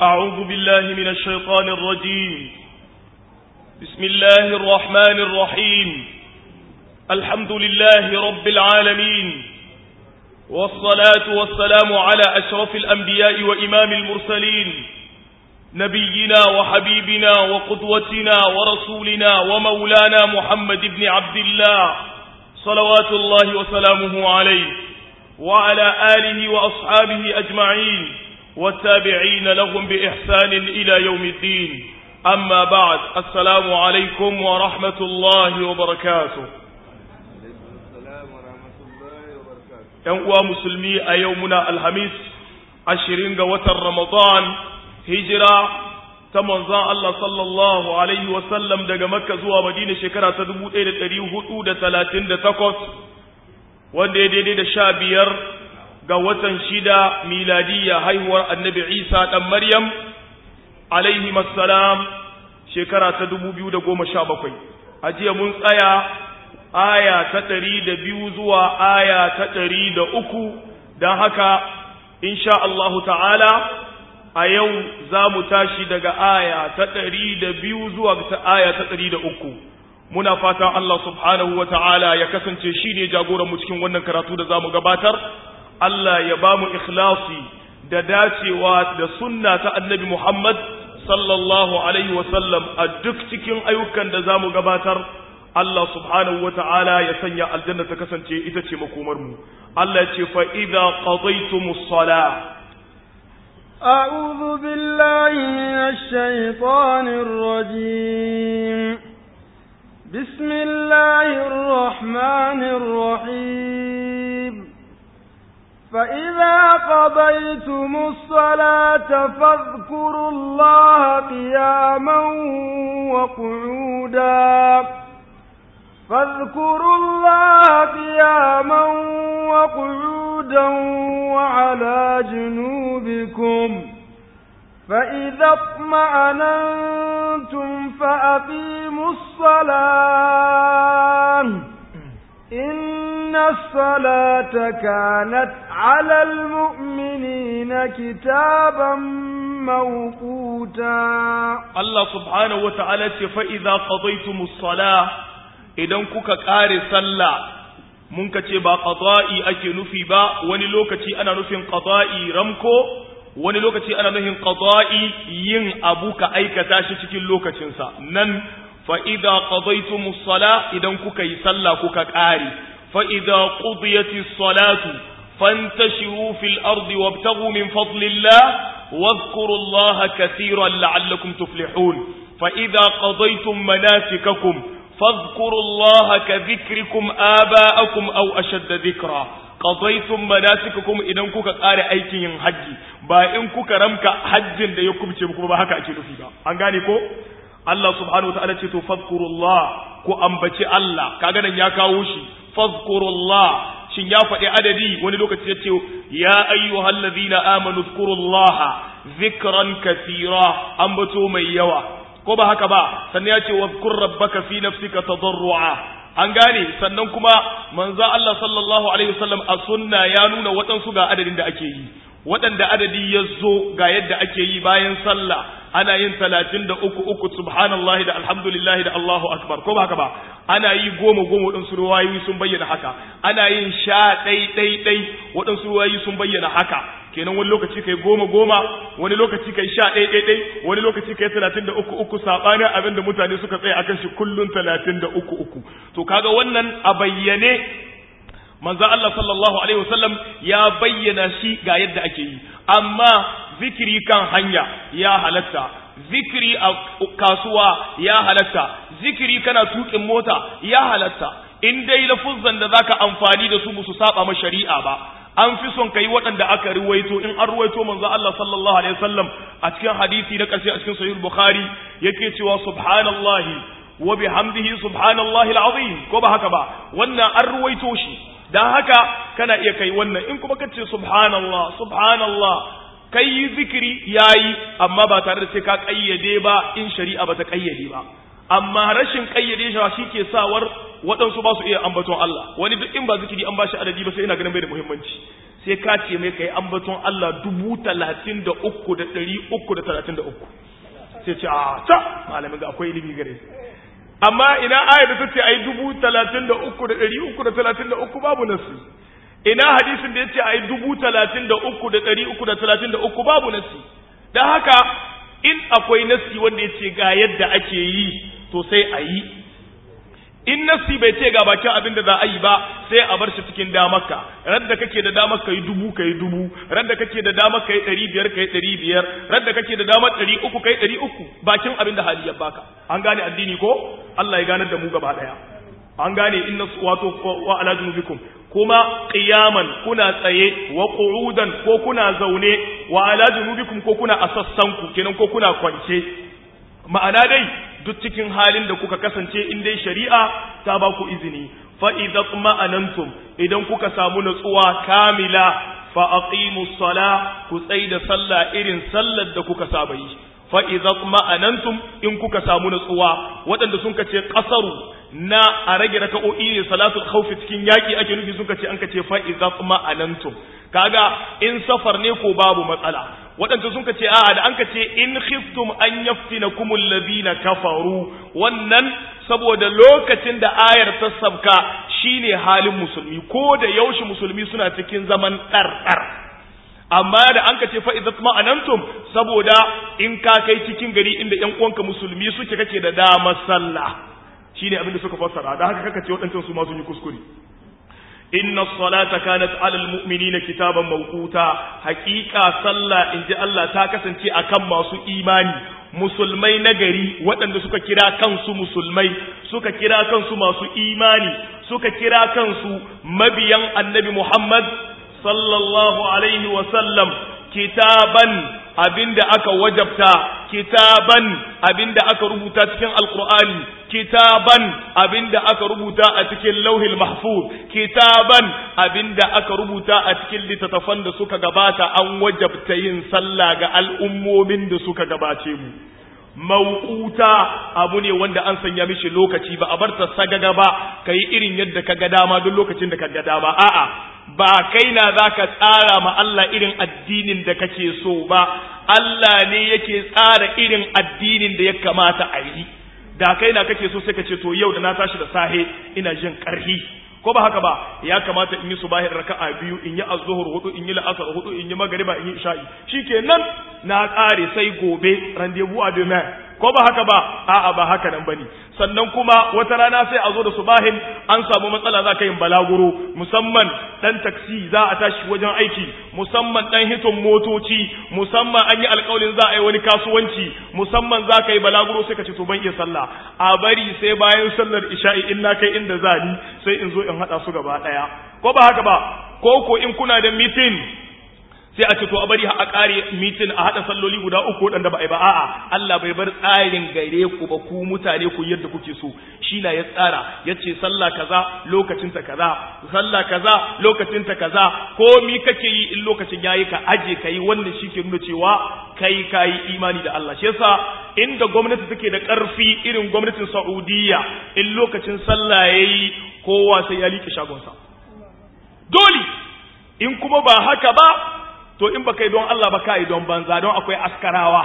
أعوذ بالله من الشيطان الرجيم بسم الله الرحمن الرحيم الحمد لله رب العالمين والصلاة والسلام على أشرف الأنبياء وإمام المرسلين نبينا وحبيبنا وقدوتنا ورسولنا ومولانا محمد بن عبد الله صلوات الله وسلامه عليه وعلى آله وأصحابه أجمعين والتابعين لهم بإحسان إلى يوم الدين أما بعد السلام عليكم ورحمة الله وبركاته ‘Yan uwa musulmi a yau muna Alhamis ashirin ga watan Ramadan hijira ta manzan Allah sallallahu Alaihi wasallam daga Makka zuwa Madina shekara ta dubu ɗaya da ɗari hudu da talatin da takwas wanda ya daidai da sha biyar ga watan shida miladiyya haihuwar annabi Isa ɗan Maryam alaihi salam shekara ta dubu biyu da goma sha bakwai a jiya mun tsaya aya ta ɗari da biyu zuwa aya ta ɗari da uku don haka insha Allahu ta'ala a yau za mu tashi daga aya ta ɗari da biyu zuwa ta aya ta ɗari da uku muna fatan Allah subhanahu wa ta'ala ya kasance shi ne jagoranmu cikin wannan karatu da za mu gabatar Allah ya ba mu ikhlasi da dacewa da sunna ta annabi Muhammad sallallahu alaihi wasallam a duk cikin ayyukan da za mu gabatar Allah subhanahu wa ta'ala ya sanya aljanna ta kasance ita ce makomarmu Allah ce fa idza qadaytumus salah أعوذ بالله من الشيطان الرجيم بسم الله الرحمن الرحيم فإذا قضيتم الصلاة فاذكروا الله قياما وقعودا فاذكروا الله قياما وقعودا وعلى جنوبكم فإذا اطمأننتم فأقيموا الصلاة إن الصلاة كانت على المؤمنين كتابا موقوتا الله سبحانه وتعالى فإذا قضيتم الصلاة idan kuka ƙare sallah mun ka ce ba qada'i ake nufi ba wani lokaci ana nufin qada'i ramko wani lokaci ana nufin qada'i yin abu ka aikata shi cikin lokacinsa nan fa idza qadaytumus sala idan kuka yi sallah kuka ƙare fa idza qudiyatis salatu fantashiru fil ardi wabtaghu min fadlillah واذكروا الله كثيرا لعلكم تفلحون فإذا قضيتم مناسككم فاذكروا الله كذكركم آباءكم أو أشد ذكرا قضيتم مناسككم إذا كوكا قاري أيكين حجي با إن كوكا رمك حج دا يكم تشبكم با هكا أكيد فيها أنغاني كو الله سبحانه وتعالى تتو فاذكروا الله كو أنبتي الله كاغانا ياكا وشي فاذكروا الله shin ya faɗi adadi wani lokaci ya ce ya ayyuhal ladhina amanu zkurullaha zikran kathira ambato mai yawa ko ba haka ba sannan ya ce wa zkur rabbaka fi nafsika tadarrua an gane sannan kuma manzo Allah sallallahu alaihi wasallam a sunna ya nuna waɗansu ga adadin da ake yi waɗanda adadi ya zo ga yadda ake yi bayan sallah ana yin talatin da uku uku subhanallahi da alhamdulillahi da Allahu akbar ko ba haka ba ana yi goma goma waɗansu ruwayoyi sun bayyana haka ana yin sha ɗai ɗai ɗai waɗansu ruwayoyi sun bayyana haka kenan wani lokaci kai goma goma wani lokaci kai sha ɗai ɗai ɗai wani lokaci kai talatin da uku uku saɓanin abin da mutane suka tsaya akan shi kullum talatin da uku uku to kaga wannan a bayyane manzo Allah sallallahu alaihi wasallam ya bayyana shi ga yadda ake yi amma zikiri kan hanya ya halatta zikiri a kasuwa ya halatta zikiri kana tukin mota ya halatta in dai lafuzzan da zaka amfani da su musu saba ma shari'a ba an fi son kai waɗanda aka ruwaito in an ruwaito manzo Allah sallallahu alaihi wasallam a cikin hadisi na ƙarshe a cikin sahih bukhari yake cewa subhanallahi wa bihamdihi subhanallahi alazim ko ba haka ba wannan an ruwaito shi dan haka kana iya kai wannan in kuma kace subhanallah subhanallah kai zikiri yayi amma ba tare da sai ka kayyade ba in shari'a ba ta kayyade ba amma rashin kayyade shi ke sawar waɗansu ba su iya ambaton Allah wani duk in ba zikiri an ba shi adadi ba sai ina ganin bai da muhimmanci sai ka ce mai kai ambaton Allah dubu talatin da uku da ɗari uku da talatin da uku sai ce a ta malamin ga akwai ilimi gare amma ina aya da ta ce ai dubu talatin da uku da ɗari uku da talatin da uku babu nasu ina hadisin da ya ce ai dubu talatin da uku da ɗari uku da talatin da uku babu nasi don haka in akwai nasi wanda ya ce ga yadda ake yi to sai a yi in nasi bai ce ga bakin abin da za a yi ba sai a bar shi cikin damarka ran da kake da damar ka yi dubu ka yi dubu ran da kake da damar ka yi ɗari biyar ka yi ɗari biyar ran da kake da damar ɗari uku ka yi ɗari uku bakin abin da hali ya baka an gane addini ko Allah ya ganar da mu gaba ɗaya an gane inna wato wa ala junubikum kuma qiyaman kuna tsaye wa qu'udan ko kuna zaune wa ala junubikum ko kuna asassanku kenan ko kuna kwance ma'ana dai duk cikin halin da kuka kasance in dai shari'a ta ba ku izini fa idza ma'anantum idan kuka samu natsuwa kamila fa aqimus sala ku da sallah irin sallar da kuka saba yi fa idza ma'anantum in kuka samu natsuwa waɗanda sun kace qasaru na a rage raka'o'i ne salatul khawfi cikin yaki ake nufi sun kace an kace fa idza ma'anantum kaga in safar ne ko babu matsala waɗanda sun kace a'a da an kace in khiftum an yaftinakum alladhina kafaru wannan saboda lokacin da ayar ta sabka shine halin musulmi ko da yaushe musulmi suna cikin zaman ɗarɗar amma da an kace fa idza ma'anantum saboda in ka kai cikin gari inda ƴan uwanka musulmi suke kake da damar sallah shine abin da suka fassara da haka kaka ce waɗancan su ma sun yi kuskure inna salata kanat alal mu'minina kitaban mawquta haqiqa sallah inji Allah ta kasance akan masu imani musulmai nagari waɗanda suka kira kansu musulmai suka kira kansu masu imani suka kira kansu mabiyan annabi Muhammad sallallahu alaihi wa sallam kitaban abinda aka wajabta kitaban abinda aka rubuta cikin alqur'ani kitaban abinda aka rubuta a cikin lauhil mahfuz kitaban abinda aka rubuta a cikin littattafan da suka gabata an wajabta yin sallah ga al'ummomin da suka gabace mu mauquta abu ne wanda an sanya mishi lokaci ba a bar ta sagaga ba kai irin yadda kaga dama duk lokacin da kaga dama a'a ba kai na zaka tsara ma Allah irin addinin da kake so ba Allah ne yake tsara irin addinin da ya kamata a yi da kai na kake so sai ka ce to yau da na tashi da sahe ina jin karhi ko ba haka ba ya kamata in yi subahin raka'a biyu in yi azzuhur hudu in yi la'asar hudu in yi magariba in yi isha'i shikenan na tsare sai gobe rendezvous a demain ko ba haka ba a'a ba haka nan bane sannan kuma wata rana sai a zo da subahin an samu matsala za ka yin balaguro musamman dan taksi za a tashi wajen aiki musamman dan hiton motoci musamman an yi alƙawarin za a yi wani kasuwanci musamman za ka yi balaguro sai ka ce to ban iya sallah a bari sai bayan sallar isha'i in na kai inda za ni sai in zo in haɗa su gaba ɗaya ko ba haka ba ko ko in kuna da meeting sai a ce to a bari a kare mitin a hada salloli guda uku wadanda ba a yi ba a'a Allah bai bar tsarin gare ku ba ku mutane ku yadda kuke so shi na ya tsara yace sallah kaza lokacin ta kaza sallah kaza lokacin ta kaza ko mi kake yi in lokacin yayi ka aje kai wannan shike nuna cewa kai kai imani da Allah shi yasa inda gwamnati take da karfi irin gwamnatin Saudiya in lokacin sallah yayi kowa sai ya liƙe shagonsa dole in kuma ba haka ba to in baka yi don Allah ba ka yi don banza don akwai askarawa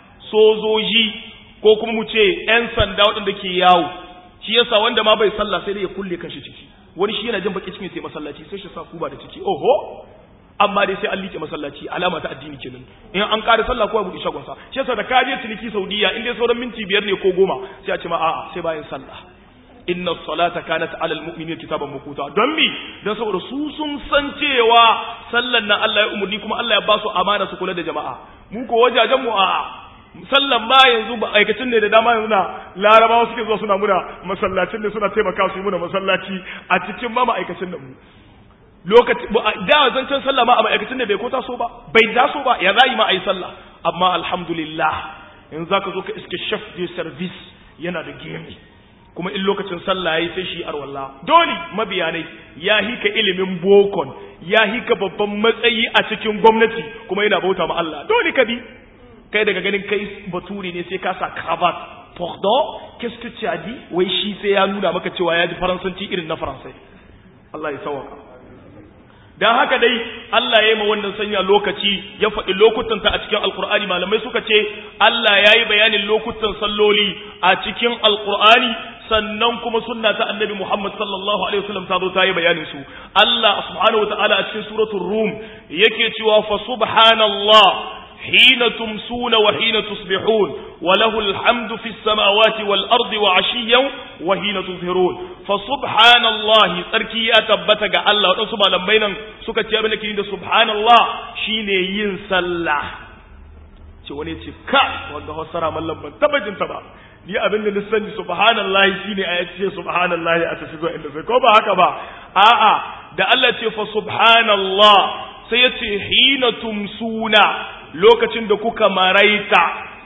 sojoji ko kuma mu ce ‘yan sanda waɗanda ke yawo shi yasa wanda ma bai sallah sai dai ya kulle kanshi ciki wani shi yana jin baki cikin sai masallaci sai shi sa kuba da ciki oho amma dai sai an liƙe masallaci alama ta addini kenan in an ƙara sallah ko ya buɗe shagonsa shi yasa da ka je ciniki saudiya in dai sauran minti biyar ne ko goma sai a ce ma a'a sai bayan sallah inna salata kanat ala almu'minina kitaban makuta don mi dan saboda su sun san cewa sallan nan Allah ya umurni kuma Allah ya ba su amana su kula da jama'a mu ko wajajen mu a sallan ma yanzu ba aikacin ne da dama yanzu na larabawa suke zuwa suna muna masallacin ne suna taimaka su yi muna masallaci a cikin ma ma'aikacin da mu lokaci da zancen sallah ma a ma'aikacin da bai ko taso ba bai taso ba ya za ma a yi sallah amma alhamdulillah yanzu zaka zo ka iske chef de service yana da gemi kuma in lokacin sallah yayi sai shi arwalla dole mabiyanai ya hika ilimin bokon ya hika babban matsayi a cikin gwamnati kuma yana bauta ma Allah dole ka bi kai daga ganin kai baturi ne sai ka sa cravat pardon qu'est-ce que tu as dit wai shi sai ya nuna maka cewa ya ji faransanci irin na faransai Allah ya sauka dan haka dai Allah ya yi ma wannan sanya lokaci ya faɗi lokutan ta a cikin alkur'ani malamai suka ce Allah ya yi bayanin lokutan salloli a cikin alkur'ani sannan kuma sunna ta annabi Muhammad sallallahu alaihi wasallam ta zo ta yi bayanin su Allah subhanahu wataala a cikin suratul rum yake cewa fa subhanallah hina tumsuna wa hina tusbihun wa lahu alhamdu fis samawati wal ardi wa ashiyan wa hina tuzhirun fa subhanallahi tsarki ya tabbata ga Allah wadansu malamai nan suka ce abin da ke da subhanallah shine yin sallah ce wani ce ka wanda hausara mallam ban taba jin ta ba ni abin da na sani subhanallahi shine a yace subhanallahi a tafi zuwa inda sai ko ba haka ba a'a da Allah ce fa subhanallah sai yace hina tumsuna lokacin da kuka maraita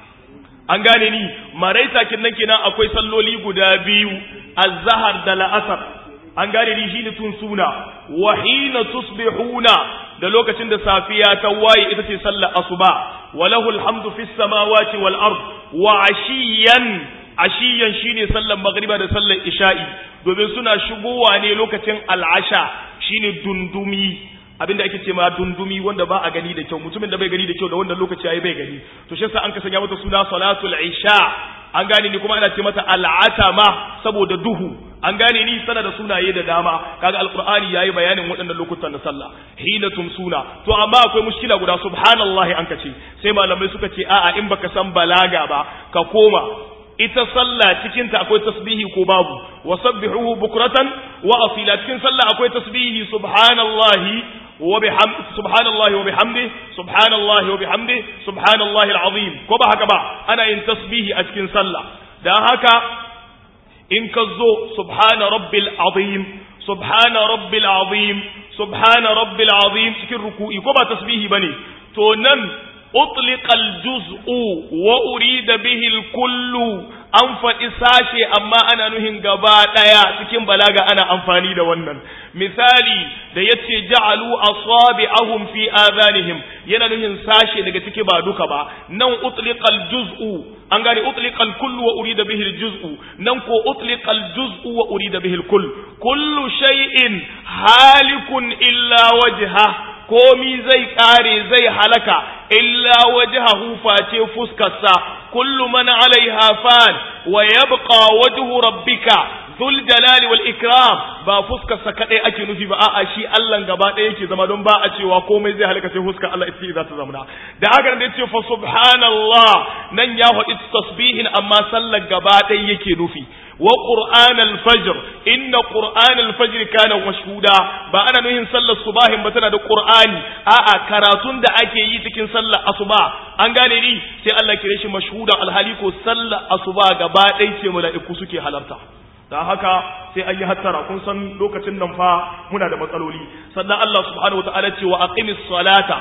an gane ni maraita kinnan kenan akwai salloli guda biyu az-zahar da la'asar an gane ni shine tumsuna wa hina tusbihuna da lokacin da safiya ta waye ita ce sallar asuba walahu alhamdu fis samawati wal ard wa ashiyan ashiyan shine sallar magriba da sallar isha'i domin suna shigowa ne lokacin al'asha shine dundumi abinda ake ce ma dundumi wanda ba a gani da kyau mutumin da bai gani da kyau da wannan lokaci yayi bai gani to shi yasa an ka sanya mata suna salatul isha an gane ni kuma ana ce mata al'atama saboda duhu an gane ni sana da sunaye da dama kaga alqur'ani yayi bayanin waɗannan lokutan na sallah hina tumsuna to amma akwai mushkila guda subhanallahi an kace sai malamai suka ce a'a in baka san balaga ba ka koma ita sallah cikin ta akwai tasbihi ko babu wasabbihuhu bukratan wa asila cikin sallah akwai tasbihi subhanallahi wa bihamdi subhanallahi wa bihamdi subhanallahi wa bihamdi subhanallahi alazim ko ba haka ba ana yin tasbihi a cikin sallah dan haka in ka zo subhana rabbil azim subhana rabbil azim subhana rabbil azim cikin ruku'i ko ba tasbihi bane to nan utliqa aljuz'u wa urida bihi alkullu an faɗi sashe amma ana nuhin gaba ɗaya cikin balaga ana amfani da wannan misali da yace ja'alu asabi'ahum fi adhanihim yana nuhin sashe daga ciki ba duka ba nan utliqal juz'u an gane utliqal kullu wa urida bihi al juz'u nan ko utliqal juz'u wa urida bihi al kull kullu shay'in halikun illa wajha komi zai kare zai halaka illa wajhahu face fuskarsa kullu man alaiha fan wa yabqa wajhu rabbika dhul jalali wal ikram ba fuskarsa kadai ake nufi ba a'a shi Allah gaba ɗaya yake zama don ba a cewa komai zai halaka sai fuskar Allah ita za ta zamana da haka da yace fa subhanallah nan ya faɗi tasbihin amma sallar gaba ɗaya yake nufi wa qur'an al-fajr inna qur'an al-fajr kana mashhuda ba ana nuhin sallar subahin ba tana da qur'ani a'a karatun da ake yi cikin sallar asuba an gane ni sai Allah kire shi mashhuda alhali ko sallar asuba gaba ɗaya ce mala'iku suke halarta dan haka sai an yi hattara kun san lokacin nan fa muna da matsaloli sannan Allah subhanahu wataala ce wa aqimis salata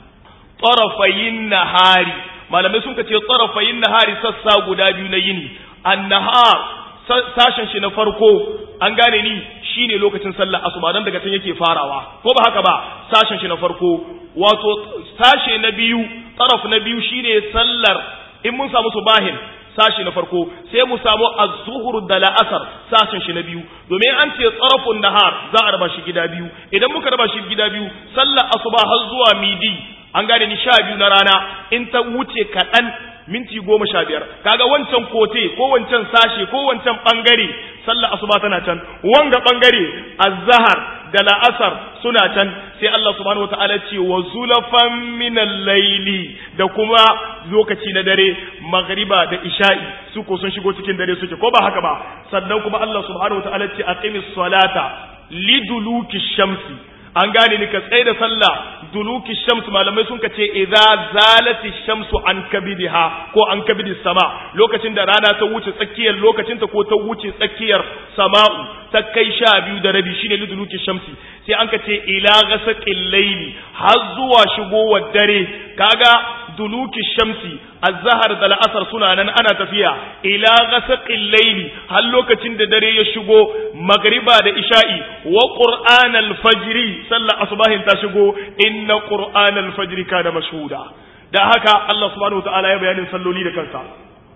tarafayin nahari malamai sun ce tarafayin nahari sassa guda biyu na yini an-nahar sashen shi na farko an gane ni shine lokacin sallar asuba dan daga can yake farawa ko ba haka ba sashen shi na farko wato sashe na biyu taraf na biyu shine sallar in mun samu subahin sashi na farko sai mu samu az-zuhur da la'asar sashen shi na biyu domin an ce tsarafun nahar za a raba shi gida biyu idan muka raba shi gida biyu sallar asuba har zuwa midi an gane ni sha biyu na rana in ta wuce kaɗan minti goma sha biyar kaga wancan kote ko wancan sashe ko wancan bangare sallar asuba tana can wanga bangare azhar da la'asar suna can sai Allah subhanahu wataala ce wa zulafan minal laili da kuma lokaci na dare magriba da isha'i su ko sun shigo cikin dare suke ko ba haka ba sannan kuma Allah subhanahu wataala ce aqimis salata liduluki shamsi an gane ni ka tsaye da sallah duluki shamsu malamai sun ka ce idza zalati shamsu an kabidiha ko an kabidi sama lokacin da rana ta wuce tsakiyar lokacin ta ko ta wuce tsakiyar sama'u ta kai sha biyu da rabi shine liduluki shamsi sai an ka ce ila ghasaqil layli har zuwa shigowar dare kaga duluki shamsi azhar da al'asar suna nan ana tafiya ila ghasaqil layli har lokacin da dare ya shigo magriba da isha'i wa qur'anal fajri sallar asubahin ta shigo inna qur'anal fajri kana mashhuda da haka Allah subhanahu wataala ya bayanin salloli da kansa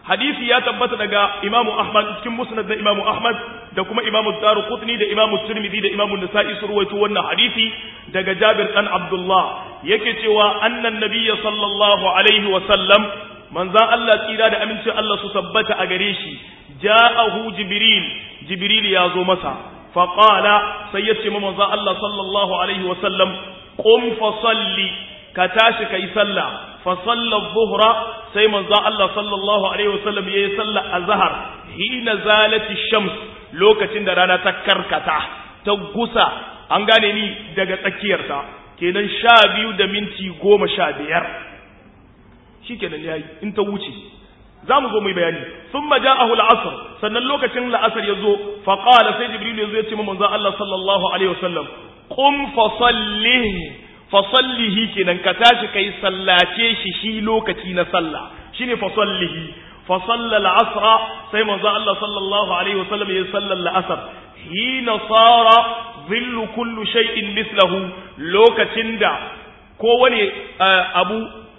hadisi ya tabbata daga imamu ahmad cikin musnad na imamu ahmad da kuma imamu daruqutni da imamu tirmidhi da imamu nasa'i su ruwaito wannan hadisi daga jabir dan abdullah yake cewa annan nabiyya sallallahu alaihi wa sallam manzan Allah tsira da amincin Allah su tabbata a gare shi ja'ahu jibril jibril ya zo masa faqala sai ya ce manzan Allah sallallahu alaihi wa sallam qum fa salli ka tashi kai sallah fa salla dhuhra sai manzan Allah sallallahu alaihi wa sallam yayi sallah azhar hina zalati shams lokacin da rana ta karkata ta gusa an gane ni daga tsakiyarta kenan sha biyu da minti goma sha biyar shi kenan ya yi in ta wuce za mu zo mai bayani sun ma ja'ahu al'asr sannan lokacin la'asar ya zo faƙala sai jibril ya zo ya ce manzon Allah sallallahu alaihi wasallam qum fa salli fa sallihi kenan ka tashi kai sallace shi shi lokaci na sallah shine fa sallihi fa salla al'asra sai manzon Allah sallallahu alaihi wasallam ya salla al'asr hina sara zillu kullu shay'in mislahu lokacin da kowane abu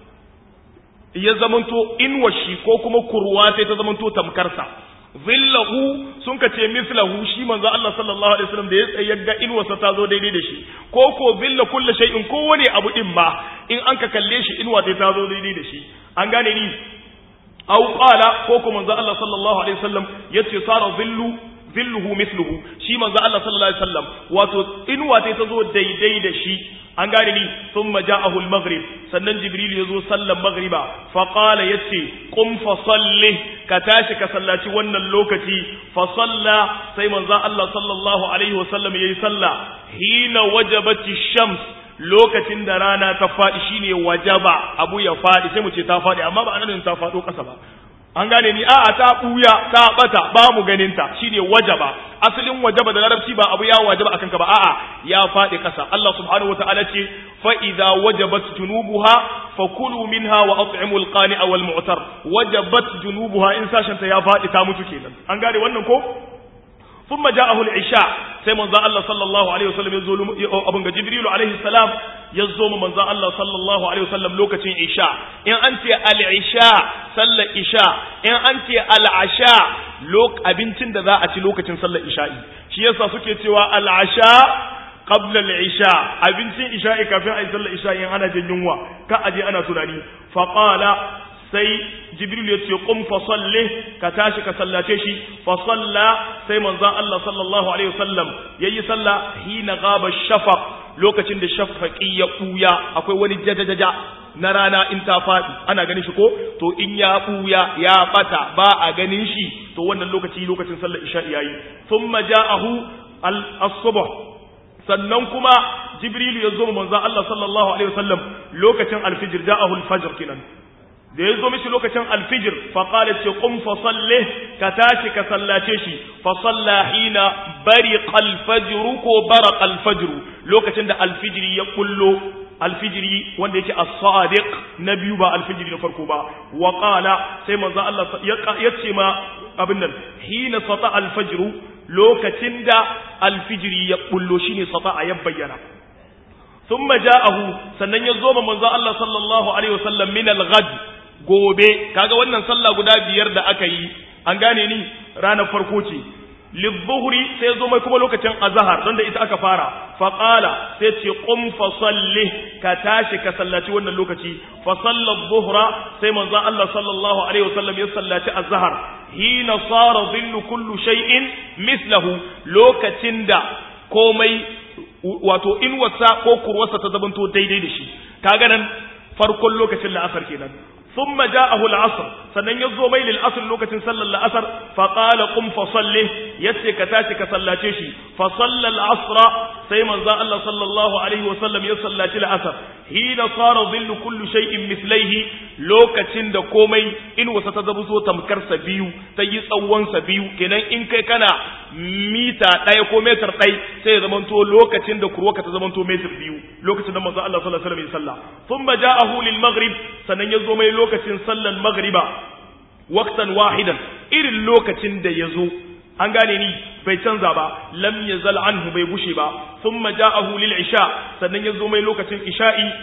ya zamanto inwashi ko kuma kurwa sai ta zamanto tamkarsa zillahu sun ka ce mislahu shi manzo Allah sallallahu alaihi wasallam da ya tsaye ga inwarsa ta zo daidai da shi ko ko zilla kullu shay'in kowane abu din ma in an ka kalle shi inwa sai ta zo daidai da shi an gane ni aw qala ko ko manzo Allah sallallahu alaihi wasallam yace sara zillu zilluhu misluhu shi manzo Allah sallallahu alaihi wasallam wato inuwa ta zo daidai da shi an gane ni thumma ja'ahu al-maghrib sannan jibril yazo sallan maghriba fa qala yace qum fa salli ka tashi ka sallaci wannan lokaci fa salla sai manzo Allah sallallahu alaihi wasallam yayi salla hina wajabati shams lokacin da rana ta faɗi shine wajaba abu ya faɗi sai mu ce ta faɗi amma ba anan ta faɗo ƙasa ba an gane ni a'a ta buya ta bata ba mu ganin ta shine wajaba asalin wajaba da larabci ba abu ya wajaba akan ka ba a'a ya fadi kasa Allah subhanahu wataala ce fa idza wajabat junubuha fakulu minha wa at'imul qani'a wal mu'tar wajabat junubuha in sashen ta ya fadi ta mutu kenan an gane wannan ko ثم جاءه العشاء sai manzo Allah sallallahu alaihi wasallam ya zo abun ga Jibril alaihi salam ya zo mu manzo Allah sallallahu alaihi wasallam lokacin isha in an ce al-isha sallar isha in an ce al-asha lok abincin da za a ci lokacin sallar isha'i shi yasa suke cewa al-asha qabla al-isha abincin isha'i kafin ayi sallar isha'i in ana jin yunwa ka aje ana tunani fa qala sai jibril ya ce qum fa salli ka tashi ka sallace shi fa salla sai manzon Allah sallallahu alaihi wasallam yayi salla hina gaba shafaq lokacin da shafaqi ya buya akwai wani jajajaja na rana in ta fadi ana ganin shi ko to in ya buya ya bata ba a ganin shi to wannan lokaci lokacin sallar isha yayi thumma ja'ahu al-subh sannan kuma jibril ya zo manzon Allah sallallahu alaihi wasallam lokacin al-fajr ja'ahu al-fajr kinan da ya zo mishi lokacin alfijir faƙala ce ƙun fasalle ka tashi ka sallace shi fasalla hina bari alfajiru ko bara alfajiru lokacin da alfijiri ya kullo alfijiri wanda yake as-sadiq na biyu ba alfijiri na farko ba wa qala sai manzo Allah ya ce ma abin nan hina sata alfajiru lokacin da alfijiri ya kullo shine sata ya bayyana ثم جاءه sannan ya zo manzo Allah sallallahu alaihi wasallam min al-ghad gobe kaga wannan sallah guda biyar da aka yi an gane ni ranar farko ce lidhuhri sai zo mai kuma lokacin azhar don da ita aka fara fa qala sai ce qum fa salli ka tashi ka sallaci wannan lokaci fa salla dhuhra sai manzo Allah sallallahu alaihi wasallam ya sallaci azhar hina sara dhillu kullu shay'in mislahu lokacin da komai wato in wasa ko kurwarsa ta zabanto daidai da shi kaga nan farkon lokacin la'asar kenan ثم جاءه العصر sannan yazo mai lil asr lokacin sallar la'asar fa qala qum fa salli yace ka tashi ka sallace shi fa salla al asra sai manzo Allah sallallahu alaihi wasallam ya sallaci la'asar hina sara dhillu kullu shay'in mislaihi lokacin da komai in wasa ta zabu so tamkar sa biyu ta yi tsawon sa biyu kenan in kai kana mita ɗaya ko metar ɗai sai ya zamanto lokacin da kurwaka ta zamanto metar biyu lokacin da manzo Allah sallallahu alaihi wasallam ya salla thumma ja'ahu lil maghrib sannan yazo mai lokacin sallan maghriba waqtan wahidan irin lokacin da yazo an gane ni bai canza ba lam yazal anhu bai gushe ba thumma ja'ahu lil isha sannan yazo mai lokacin isha'i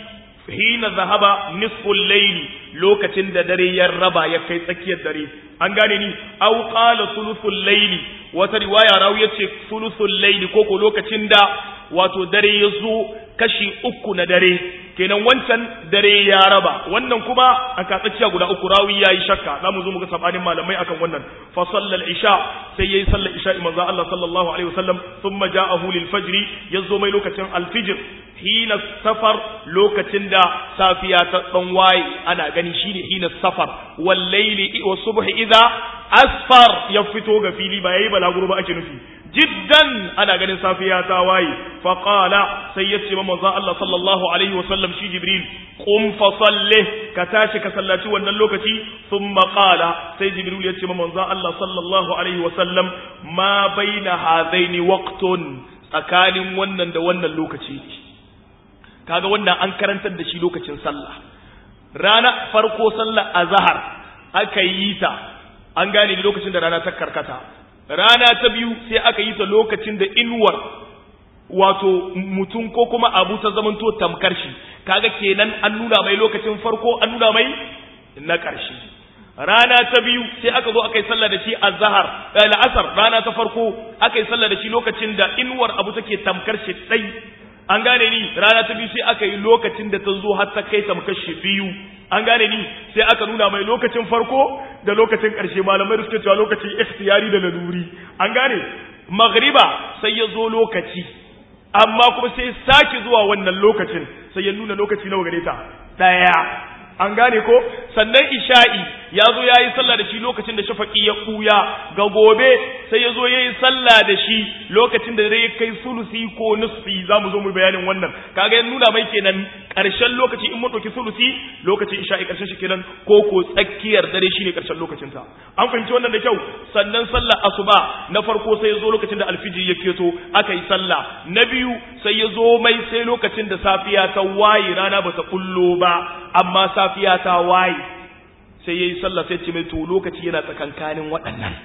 hina zahaba nisful layli lokacin da dare ya raba ya kai tsakiyar dare an gane ni aw qala thuluthul layli wata riwaya rawi yace thuluthul layli ko ko lokacin da wato dare ya zo kashi uku na dare kenan wancan dare ya raba wannan kuma a katsaciya guda uku rawi yayi shakka zamu zo muga sabanin malamai akan wannan fa sallal isha sai yayi sallar isha manzo Allah sallallahu alaihi wasallam thumma ja'ahu lil fajr yazo mai lokacin al fajr hina safar lokacin da safiya ta dan waye ana gani shine hina safar wal layli wa subh idha asfar ya fito ga fili ba yayi balaguro ba ake nufi jiddan ana ganin safiya ta waye fa qala sai ya ce manzo Allah sallallahu alaihi wasallam shi jibril qum fa salli ka tashi ka sallaci wannan lokaci thumma qala sai jibril ya ce manzo Allah sallallahu alaihi wasallam ma baina hadaini waqtun tsakanin wannan da wannan lokaci kaga wannan an karantar da shi lokacin sallah rana farko sallar azhar aka yi ta an gane lokacin da rana ta karkata rana ta biyu sai aka yi ta lokacin da inuwar wato mutum ko kuma abu ta zamanto tamkar shi kaga kenan an nuna mai lokacin farko an nuna mai na ƙarshe rana ta biyu sai aka zo aka yi sallah da shi a zahar la'asar rana ta farko aka yi sallah da shi lokacin da inuwar abu take tamkar shi ɗai an gane ni rana ta biyu sai aka yi lokacin da ta zo har ta kai tamkar shi biyu an gane ni sai aka nuna mai lokacin farko da lokacin ƙarshe malamai da suke cewa lokacin ikhtiyari da laluri an gane magriba sai ya zo lokaci amma kuma sai sake zuwa wannan lokacin sai ya nuna lokaci nawa gare ta daya an gane ko sannan isha'i ya zo ya yi sallah da shi lokacin da shafaƙi ya ɓuya ga gobe sai ya zo ya yi sallah da shi lokacin da ya kai sulusi ko nusfi za mu zo mu bayanin wannan kaga ya nuna mai kenan ƙarshen lokaci in mun ɗauki sulusi lokacin isha'i ƙarshen shi kenan ko ko tsakiyar dare shine ƙarshen lokacin ta an fahimci wannan da kyau sannan sallah asuba na farko sai ya zo lokacin da alfijir ya keto aka yi sallah na biyu sai ya zo mai sai lokacin da safiya ta waye rana ba ta kullo ba amma safiya ta waye sai yayi sallah sai ce mai to lokaci yana tsakankanin waɗannan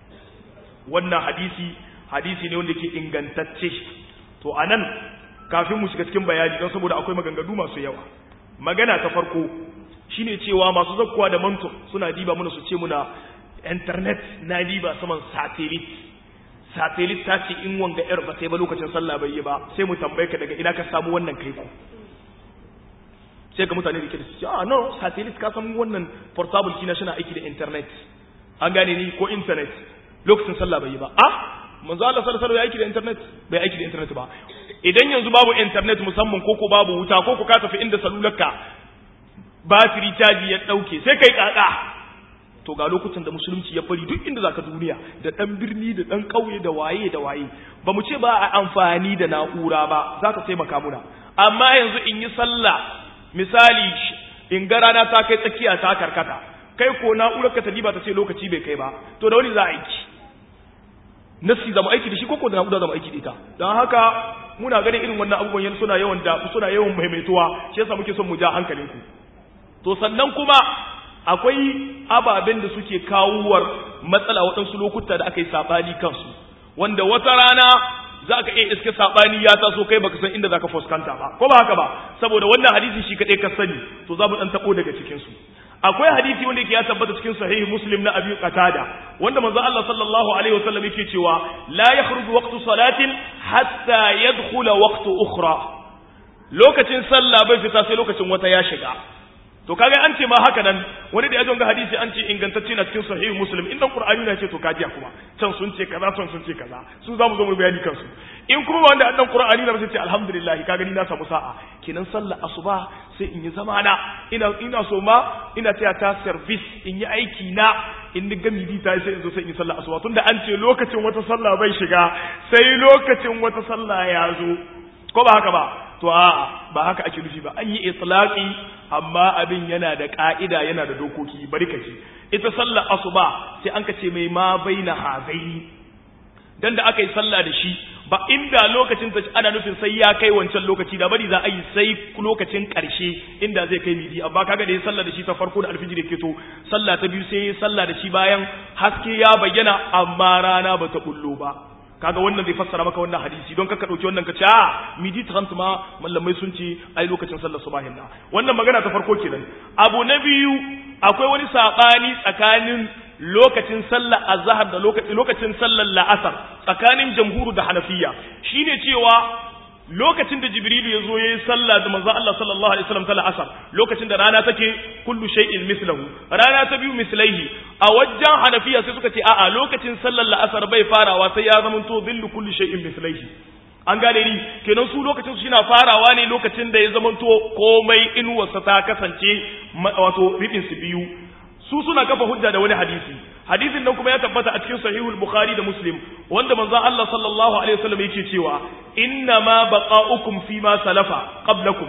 wannan hadisi hadisi ne wanda ke ingantacce to anan kafin mu shiga cikin bayani don saboda akwai maganganu masu yawa magana ta farko shine cewa masu zakkuwa da manto suna diba muna su ce muna internet na diba saman satellite satellite ta ce in wanga yar ba sai ba lokacin sallah bai yi ba sai mu tambaye ka daga ina ka samu wannan kai ku sai ga mutane da ke da su ce ah no satellite ka san wannan portable kina shi na aiki da internet an gane ni ko internet lokacin sallah bai yi ba ah manzo Allah sallallahu alaihi wasallam ya aiki da internet bai aiki da internet ba idan yanzu babu internet musamman ko ko babu wuta ko ko ka tafi inda salularka batiri caji ya dauke sai kai kaka to ga lokutan da musulunci ya fari duk inda zaka duniya da dan birni da dan kauye da waye da waye ba mu ce ba a amfani da na'ura ba za ta taimaka muna amma yanzu in yi sallah misali in ga rana ta kai tsakiya ta karkata kai ko na'urar ka ta diba ta ce lokaci bai kai ba to da wani za a aiki nasi zama aiki da shi ko ko da na'ura zama aiki da ita don haka muna ganin irin wannan abubuwan yanzu suna yawan da suna yawan maimaituwa shi yasa muke son mu ja hankalinku to sannan kuma akwai ababen da suke kawuwar matsala waɗansu lokuta da aka yi saɓani kansu wanda wata rana za ka iya iske saɓani ya taso kai baka san inda za ka fuskanta ba ko ba haka ba saboda wannan hadisi shi kaɗai ka sani to za mu ɗan taɓo daga cikinsu akwai hadisi wanda yake ya tabbata cikin sahihi muslim na abi qatada wanda manzo Allah sallallahu alaihi wasallam yake cewa la yakhruju waqtu salatin hatta yadkhula waqtu ukhra lokacin sallah bai fita sai lokacin wata ya shiga to kaga an ce ma haka nan wani da ya jonga hadisi an ce ingantacce na cikin sahihu muslim in dan qur'ani na ce to kajiya kuma can sun ce kaza can sun ce kaza su zamu zo mu bayani kansu in kuma wanda dan qur'ani na sai ce alhamdulillah kaga ni na samu sa'a kenan sallar asuba sai in yi zamana ina ina so ma ina taya ta service in yi aiki na in ni gami bi ta sai in zo sai in yi sallar asuba tunda an ce lokacin wata sallah bai shiga sai lokacin wata sallah ya zo ko ba haka ba to a ba haka ake nufi ba an yi itlaqi amma abin yana da ka'ida yana da dokoki bari ka ce ita sallar asuba sai an ka ce mai ma baina hazaini dan da aka yi sallah da shi ba inda lokacin ta ana nufin sai ya kai wancan lokaci da bari za a yi sai lokacin karshe inda zai kai midi amma kaga da ya sallah da shi ta farko da alfijir ke to sallah ta biyu sai ya sallah da shi bayan haske ya bayyana amma rana ba ta bullo ba kaga wannan zai fassara maka wannan hadisi don kaka dauki wannan ka ce a midi trant ma mallamai sun ce ai lokacin sallar subahin na wannan magana ta farko kenan abu na biyu akwai wani sabani tsakanin lokacin sallar azhar da lokacin sallar la'asar tsakanin jamhuru da hanafiya shine cewa lokacin da jibrilu ya zo ya yi sallah da manzo Allah sallallahu alaihi wasallam ta la'asar lokacin da rana take kullu shay'in mislahu rana ta biyu mislaihi a wajen hanafiya sai suka ce a'a lokacin sallar la'asar bai farawa sai ya zama to billu kullu shay'in mislaihi an gane ni kenan su lokacin su yana farawa ne lokacin da ya zama to komai inuwarsa ta kasance wato ribin su biyu su suna kafa hujja da wani hadisi hadisin nan kuma ya tabbata a cikin sahihul bukhari da muslim wanda manzon Allah sallallahu alaihi wasallam yake cewa inna ma baqa'ukum fi ma salafa qablakum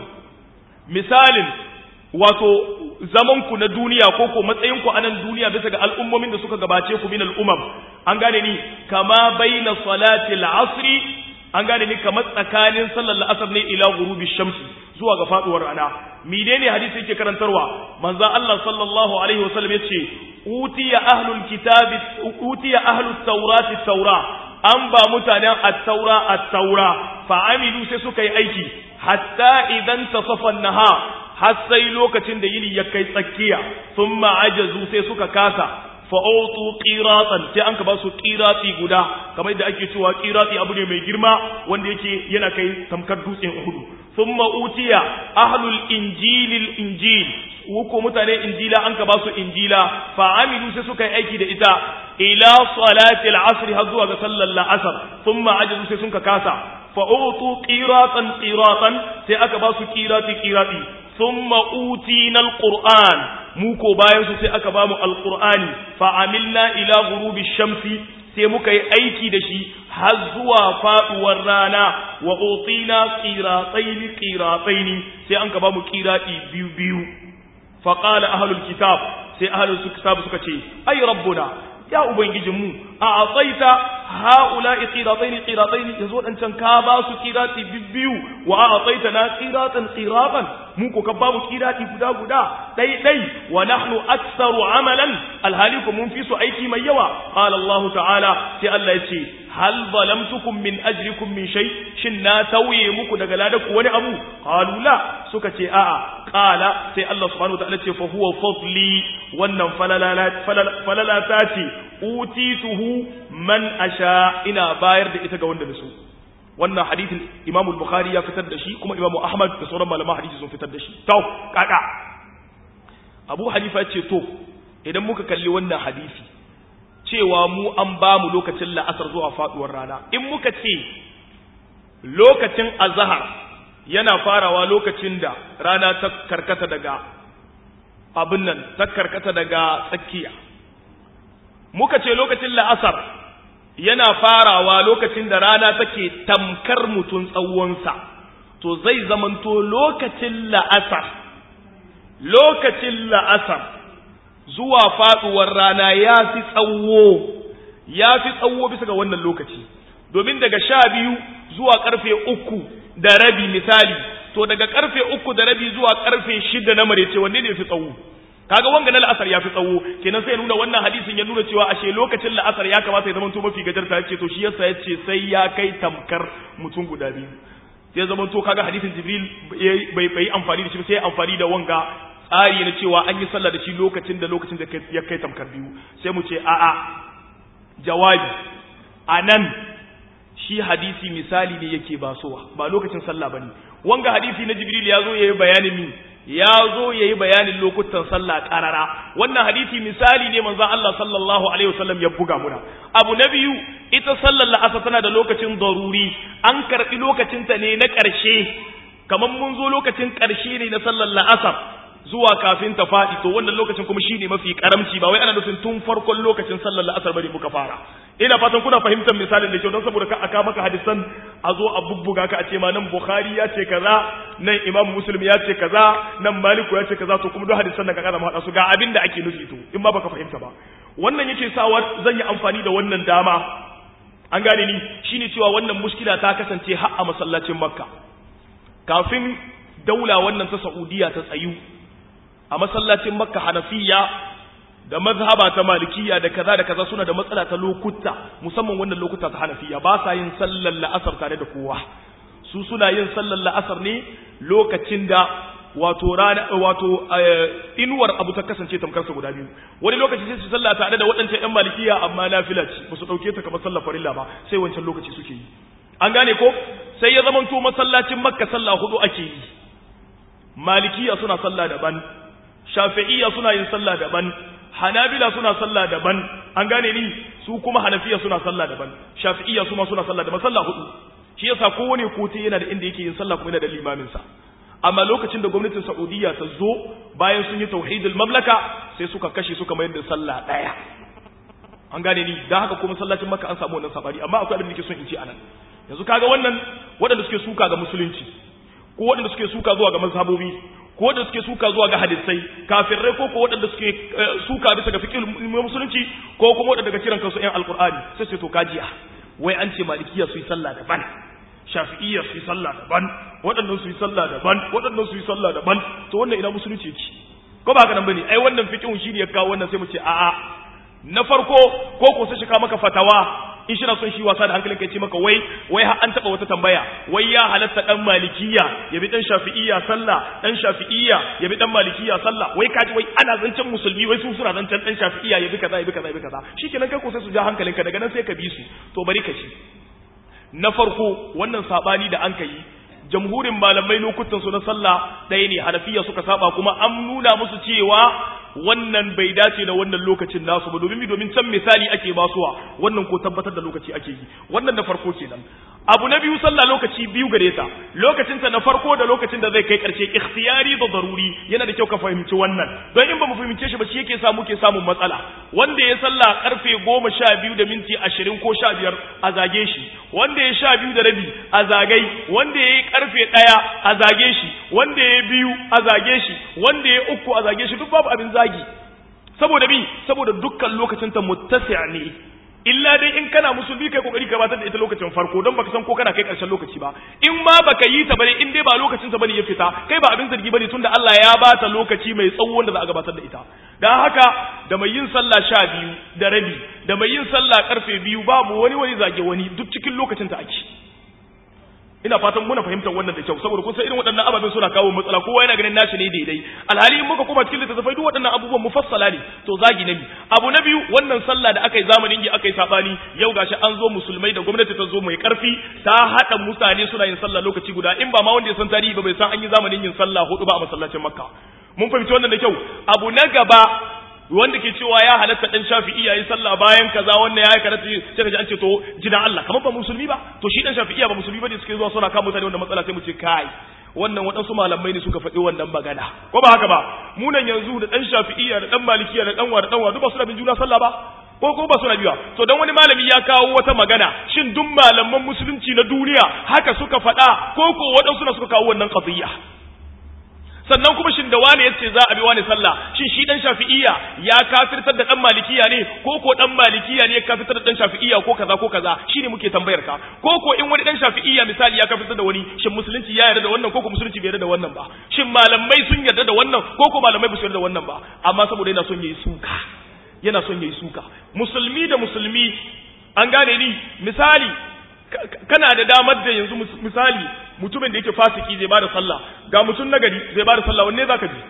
misalin wato zaman ku na duniya ko ko matsayin ku a nan duniya bisa ga al'ummomin da suka gabace ku min al'umam an gane ni kama baina salati al-asri an gane ni kamar tsakanin sallar la'asar ne ila ghurubi shamsi zuwa ga faduwar rana menene hadisi yake karantarwa manzo Allah sallallahu alaihi wasallam yace utiya ahlul kitabi utiya ahlut tawrati tawra an ba mutanen at-taura at-taura fa amilu sai suka yi aiki hatta idan tasafa naha har sai lokacin da yini ya kai tsakiya thumma ajazu sai suka kasa fa'autu qiratan sai an ka ba su qirati guda kamar yadda ake cewa qirati abu ne mai girma wanda yake yana kai tamkar dutsen Uhud thumma utiya ahlul injilil injil ko mutane injila an ka ba su injila fa amilu sai suka yi aiki da ita ila salati al-asr har zuwa ga sallar al-asr thumma ajazu sai sun ka kasa fa'autu qiratan qiratan sai aka ba su qirati qirati thumma utina al-qur'an mu ko bayan su sai aka bamu alqur'ani fa amilna ila ghurubi shamsi sai muka yi aiki da shi har zuwa faduwar rana wa utina qiratayn qiratayn sai an ka bamu qirati biyu biyu fa qala ahlul kitab sai ahlul kitab suka ce ay rabbuna ya ubangijinmu a atsaita ha'ula'i qiratayn qiratayn yazo dan can ka ba su qirati biyu wa a atsaita na qiratan qiratan mu ko ka ba mu qirati guda guda dai dai wa nahnu aktsaru amalan alhaliku mun fi su aiki mai yawa qala Allah ta'ala sai Allah yace hal zalamtukum min ajrikum min shay shin na tauye muku daga ladaku wani abu qalu la suka ce a'a qala sai Allah subhanahu wa ta'ala ce fa huwa fadli wannan falala ta ce utituhu man asha ina bayar da ita ga wanda da su wannan hadithin Imam Bukhari ya fitar da shi kuma Imam Ahmad da sauran malaman hadisi sun fitar da shi to kaka Abu Hanifa ya ce to idan muka kalli wannan hadisi cewa mu an ba mu lokacin la'asar zuwa faduwar rana in muka ce lokacin azhar yana farawa lokacin da rana ta karkata daga abin nan ta karkata daga tsakiya muka ce lokacin la'asar yana farawa lokacin da rana take tamkar mutum tsawonsa to zai zamanto lokacin la'asar lokacin la'asar zuwa faduwar rana ya fi tsawo ya fi tsawo bisa ga wannan lokaci domin daga sha biyu zuwa karfe uku da rabi misali to daga karfe uku da rabi zuwa karfe shida na marece wanne ne fi tsawo kaga wanga na la'asar ya fi tsawo kenan sai nuna wannan hadisin ya nuna cewa ashe lokacin la'asar ya kamata ya zama to mafi gajarta yace to shi yasa yace sai ya kai tamkar mutum guda biyu sai zama to kaga hadisin jibril bai bai amfani da shi sai amfani da wanga tsari na cewa an yi sallah da shi lokacin da lokacin da ya kai tamkar biyu sai mu ce a'a jawabi anan shi hadisi misali ne yake basowa ba lokacin sallah bane wanga hadisi na jibril ya zo yayi bayanin min ya zo yayi bayanin lokutan sallah karara wannan hadisi misali ne manzon Allah sallallahu alaihi wasallam ya buga muna abu na biyu ita sallar la'asar tana da lokacin daruri an karbi lokacin ta ne na karshe kamar mun zo lokacin karshe ne na sallar la'asar zuwa kafin ta faɗi to wannan lokacin kuma shine mafi karamci ba wai ana nufin tun farkon lokacin sallar la'asar bane muka fara ina fatan kuna fahimtar misalin da kyau don saboda ka aka maka hadisan a zo a bubbuga ka a ce ma nan bukhari ya ce kaza nan imam muslim ya ce kaza nan maliku ya ce kaza to kuma duk hadisan da ka kana haɗa su ga abin da ake nufi to in ma baka fahimta ba wannan yake sawa zan yi amfani da wannan dama an gane ni shine cewa wannan mushkila ta kasance har a masallacin makka kafin daula wannan ta saudiya ta tsayu a masallacin makka hanafiya da mazhaba ta malikiya da kaza da kaza suna da matsala ta lokuta musamman wannan lokuta ta hanafiya ba sa yin sallar la'asar tare da kowa su suna yin sallar la'asar ne lokacin da wato rana wato inuwar abu ta kasance tamkarsa guda biyu wani lokaci sai su salla tare da waɗancan ƴan malikiya amma nafila ce ba su ɗauke ta kamar sallar farilla ba sai wancan lokaci suke yi an gane ko sai ya zamanto masallacin makka sallah hudu ake yi malikiya suna sallah daban shafi'iyya suna yin sallah daban hanabila suna sallah daban an gane ni su kuma hanafiya suna sallah daban shafi'iyya su ma suna sallah daban sallah hudu shi yasa kowane kotu yana da inda yake yin sallah kuma yana da limamin sa amma lokacin da gwamnatin Saudiya ta zo bayan sun yi tauhidul mamlaka sai suka kashe suka mayar da sallah daya an gane ni dan haka kuma masallacin Makka an samu wannan sabari amma akwai abin da nake son in ce anan yanzu kaga wannan waɗanda suke suka ga musulunci ko waɗanda suke suka zuwa ga mazhabobi ko waɗanda suke suka zuwa ga hadisai kafirai ko ko waɗanda suke suka bisa ga fiqh musulunci ko kuma waɗanda daga kiran kansu ƴan alqur'ani sai sai to kajiya wai an ce malikiya su yi sallah daban shafi'iyya su yi sallah daban waɗannan su yi sallah daban waɗannan su yi sallah daban to wannan ina musulunci yake ko ba haka nan bane ai wannan fiqhun shi ne ya kawo wannan sai mu ce a'a na farko ko ko sai shi ka maka fatawa in shi na son shi wasa da hankalin kai ce maka wai wai an taba wata tambaya wai ya halatta dan malikiya ya bi dan shafi'iyya sallah dan shafi'iyya ya bi dan malikiya sallah wai kaji wai ana zancen musulmi wai su suna zancen dan shafi'iyya ya bi kaza ya bi kaza ya bi kaza shikenan kai ko sai su ja hankalinka daga nan sai ka bi su to bari ka ci na farko wannan sabani da an kai jamhurin malamai lokutan su na sallah ɗaya ne hanafiya suka saba kuma an nuna musu cewa wannan bai dace da wannan lokacin nasu ba domin domin can misali ake basuwa wannan ko tabbatar da lokaci ake yi wannan da farko kenan abu na biyu sallah lokaci biyu gare ta lokacin ta na farko da lokacin da zai kai karshe ikhtiyari da daruri yana da kyau ka fahimci wannan don in ba mu fahimce shi ba shi yake samu ke samun matsala wanda ya sallah karfe goma sha biyu da minti ashirin ko sha biyar a zage shi wanda ya sha biyu da rabi a zagai wanda ya yi karfe ɗaya a zage shi wanda ya biyu a zage shi wanda ya uku a zage shi duk babu abin zagi saboda bi saboda dukkan lokacin ta muttasi' ne illa dai in kana musulmi kai kokari ka batar da ita lokacin farko don baka san ko kana kai karshen lokaci ba in ma baka yi ta bane in dai ba lokacin ta bane ya fita kai ba abin zargi bane tunda Allah ya bata lokaci mai tsawo wanda za a gabatar da ita dan haka da mai yin sallah sha biyu da rabi da mai yin sallah karfe biyu babu wani wani zage wani duk cikin lokacin ta ake ina fatan muna fahimtar wannan da kyau saboda kun san irin waɗannan ababen suna kawo matsala kowa yana ganin nashi ne daidai alhali in muka koma cikin littattafai duk waɗannan abubuwan mufassala ne to zagi na biyu abu na biyu wannan sallah da aka yi zamanin gi aka yi sabani yau gashi an zo musulmai da gwamnati ta zo mai karfi ta haɗa mutane suna yin sallah lokaci guda in ba ma wanda ya san tarihi ba bai san an yi zamanin yin sallah hudu ba a masallacin makka mun fahimci wannan da kyau abu na gaba wanda ke cewa ya halatta dan shafi'i yayi sallah bayan kaza wannan ya karatu sai kaji an ce to jina Allah kamar ba musulmi ba to shi dan shafi'i ba musulmi bane suke zuwa suna kama mutane wannan matsala sai mu ce kai wannan waɗansu malamai ne suka faɗi wannan magana ko ba haka ba mu nan yanzu da dan shafi'iyya da dan malikiya da dan wa da dan wa duk ba su da bin juna sallah ba ko ko ba suna biya to dan wani malami ya kawo wata magana shin duk malaman musulunci na duniya haka suka faɗa ko ko waɗansu na suka kawo wannan qadiyya sannan kuma shin da wani yace za a bi wani sallah shin shi dan shafi'iyya ya kafirtar da dan malikiya ne ko ko dan malikiya ne ya kafirtar da dan shafi'iyya ko kaza ko kaza shine muke tambayar ka ko ko in wani dan shafi'iyya misali ya kafirtar da wani shin musulunci ya yarda da wannan ko ko musulunci bai yarda da wannan ba shin malamai sun yarda da wannan ko ko malamai ba su yarda da wannan ba amma saboda yana son yayi suka yana son yayi suka musulmi da musulmi an gane ni misali kana da damar da yanzu misali mutumin da yake fasiki zai bada sallah ga mutum nagari zai bada sallah wanne zaka ji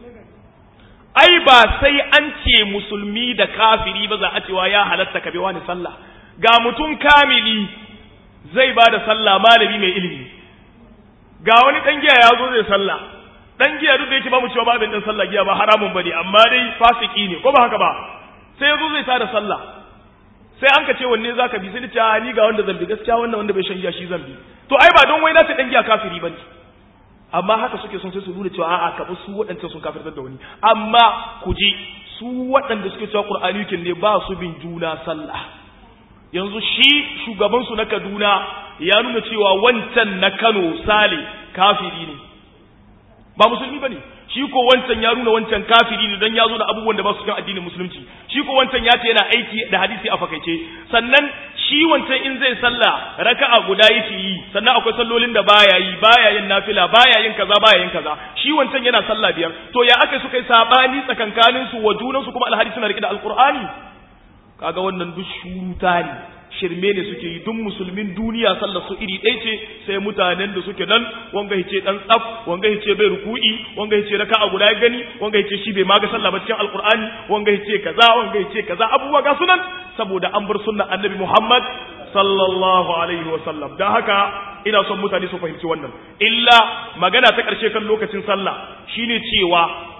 ai ba sai an ce musulmi da kafiri ba za a cewa ya halatta ka bi wani sallah ga mutum kamili zai bada sallah malami mai ilimi ga wani dan giya ya zo zai sallah dan giya duk da yake ba mu cewa babin dan sallah giya ba haramun bane amma dai fasiki ne ko ba haka ba sai yazo zai tada sallah sai an ka ce wanne zaka bi sai ni ce ni ga wanda zan bi gaskiya wannan wanda bai shan giya shi zan bi to ai ba don wai na ce dan giya kafiri bane amma haka suke son sai su nuna cewa a'a ka su waɗancan sun kafirtar da wani amma ku ji su waɗanda suke cewa qur'ani kin ne ba su bin juna sallah yanzu shi shugaban su na Kaduna ya nuna cewa wancan na Kano Sale kafiri ne ba musulmi bane shi ko wancan ya nuna wancan kafiri ne don ya zo da abubuwan da ba su kan addinin musulunci shi ko wancan ya ce yana aiki da hadisi a fakaice sannan shi wancan in zai sallah raka'a guda yake yi sannan akwai sallolin da baya yi baya yin nafila baya yin kaza baya yin kaza shi wancan yana sallah biyar to ya aka suka yi sabani tsakankanin su wa junan su kuma alhadi suna rike da alqur'ani kaga wannan duk shuruta ne shirme ne suke yi duk musulmin duniya sallar su iri ɗaya ce sai mutanen da suke nan wanga hice dan tsaf wanga hice bai ruku'i wanga hice raka'a guda ya gani wanga hice shi bai ma ga sallah ba cikin alqur'ani wanga hice kaza wanga hice kaza abubuwa ga sunan saboda an bar sunnar annabi Muhammad sallallahu alaihi wa sallam dan haka ina son mutane su fahimci wannan illa magana ta karshe kan lokacin sallah shine cewa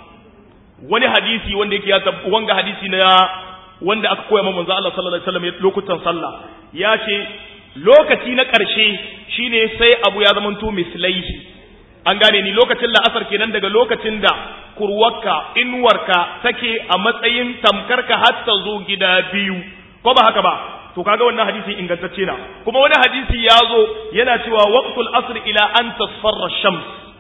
wani hadisi wanda yake ya wanga hadisi na wanda aka koya manzo Allah sallallahu alaihi wasallam lokutan sallah ya ce lokaci na ƙarshe shine sai abu ya zamanto mislaihi an gane ni lokacin la'asar kenan daga lokacin da kurwarka inuwarka take a matsayin tamkarka har ta zo gida biyu ko ba haka ba to kaga wannan hadisi ingantacce na kuma wani hadisi ya zo yana cewa waqtul asr ila an tasfarra shams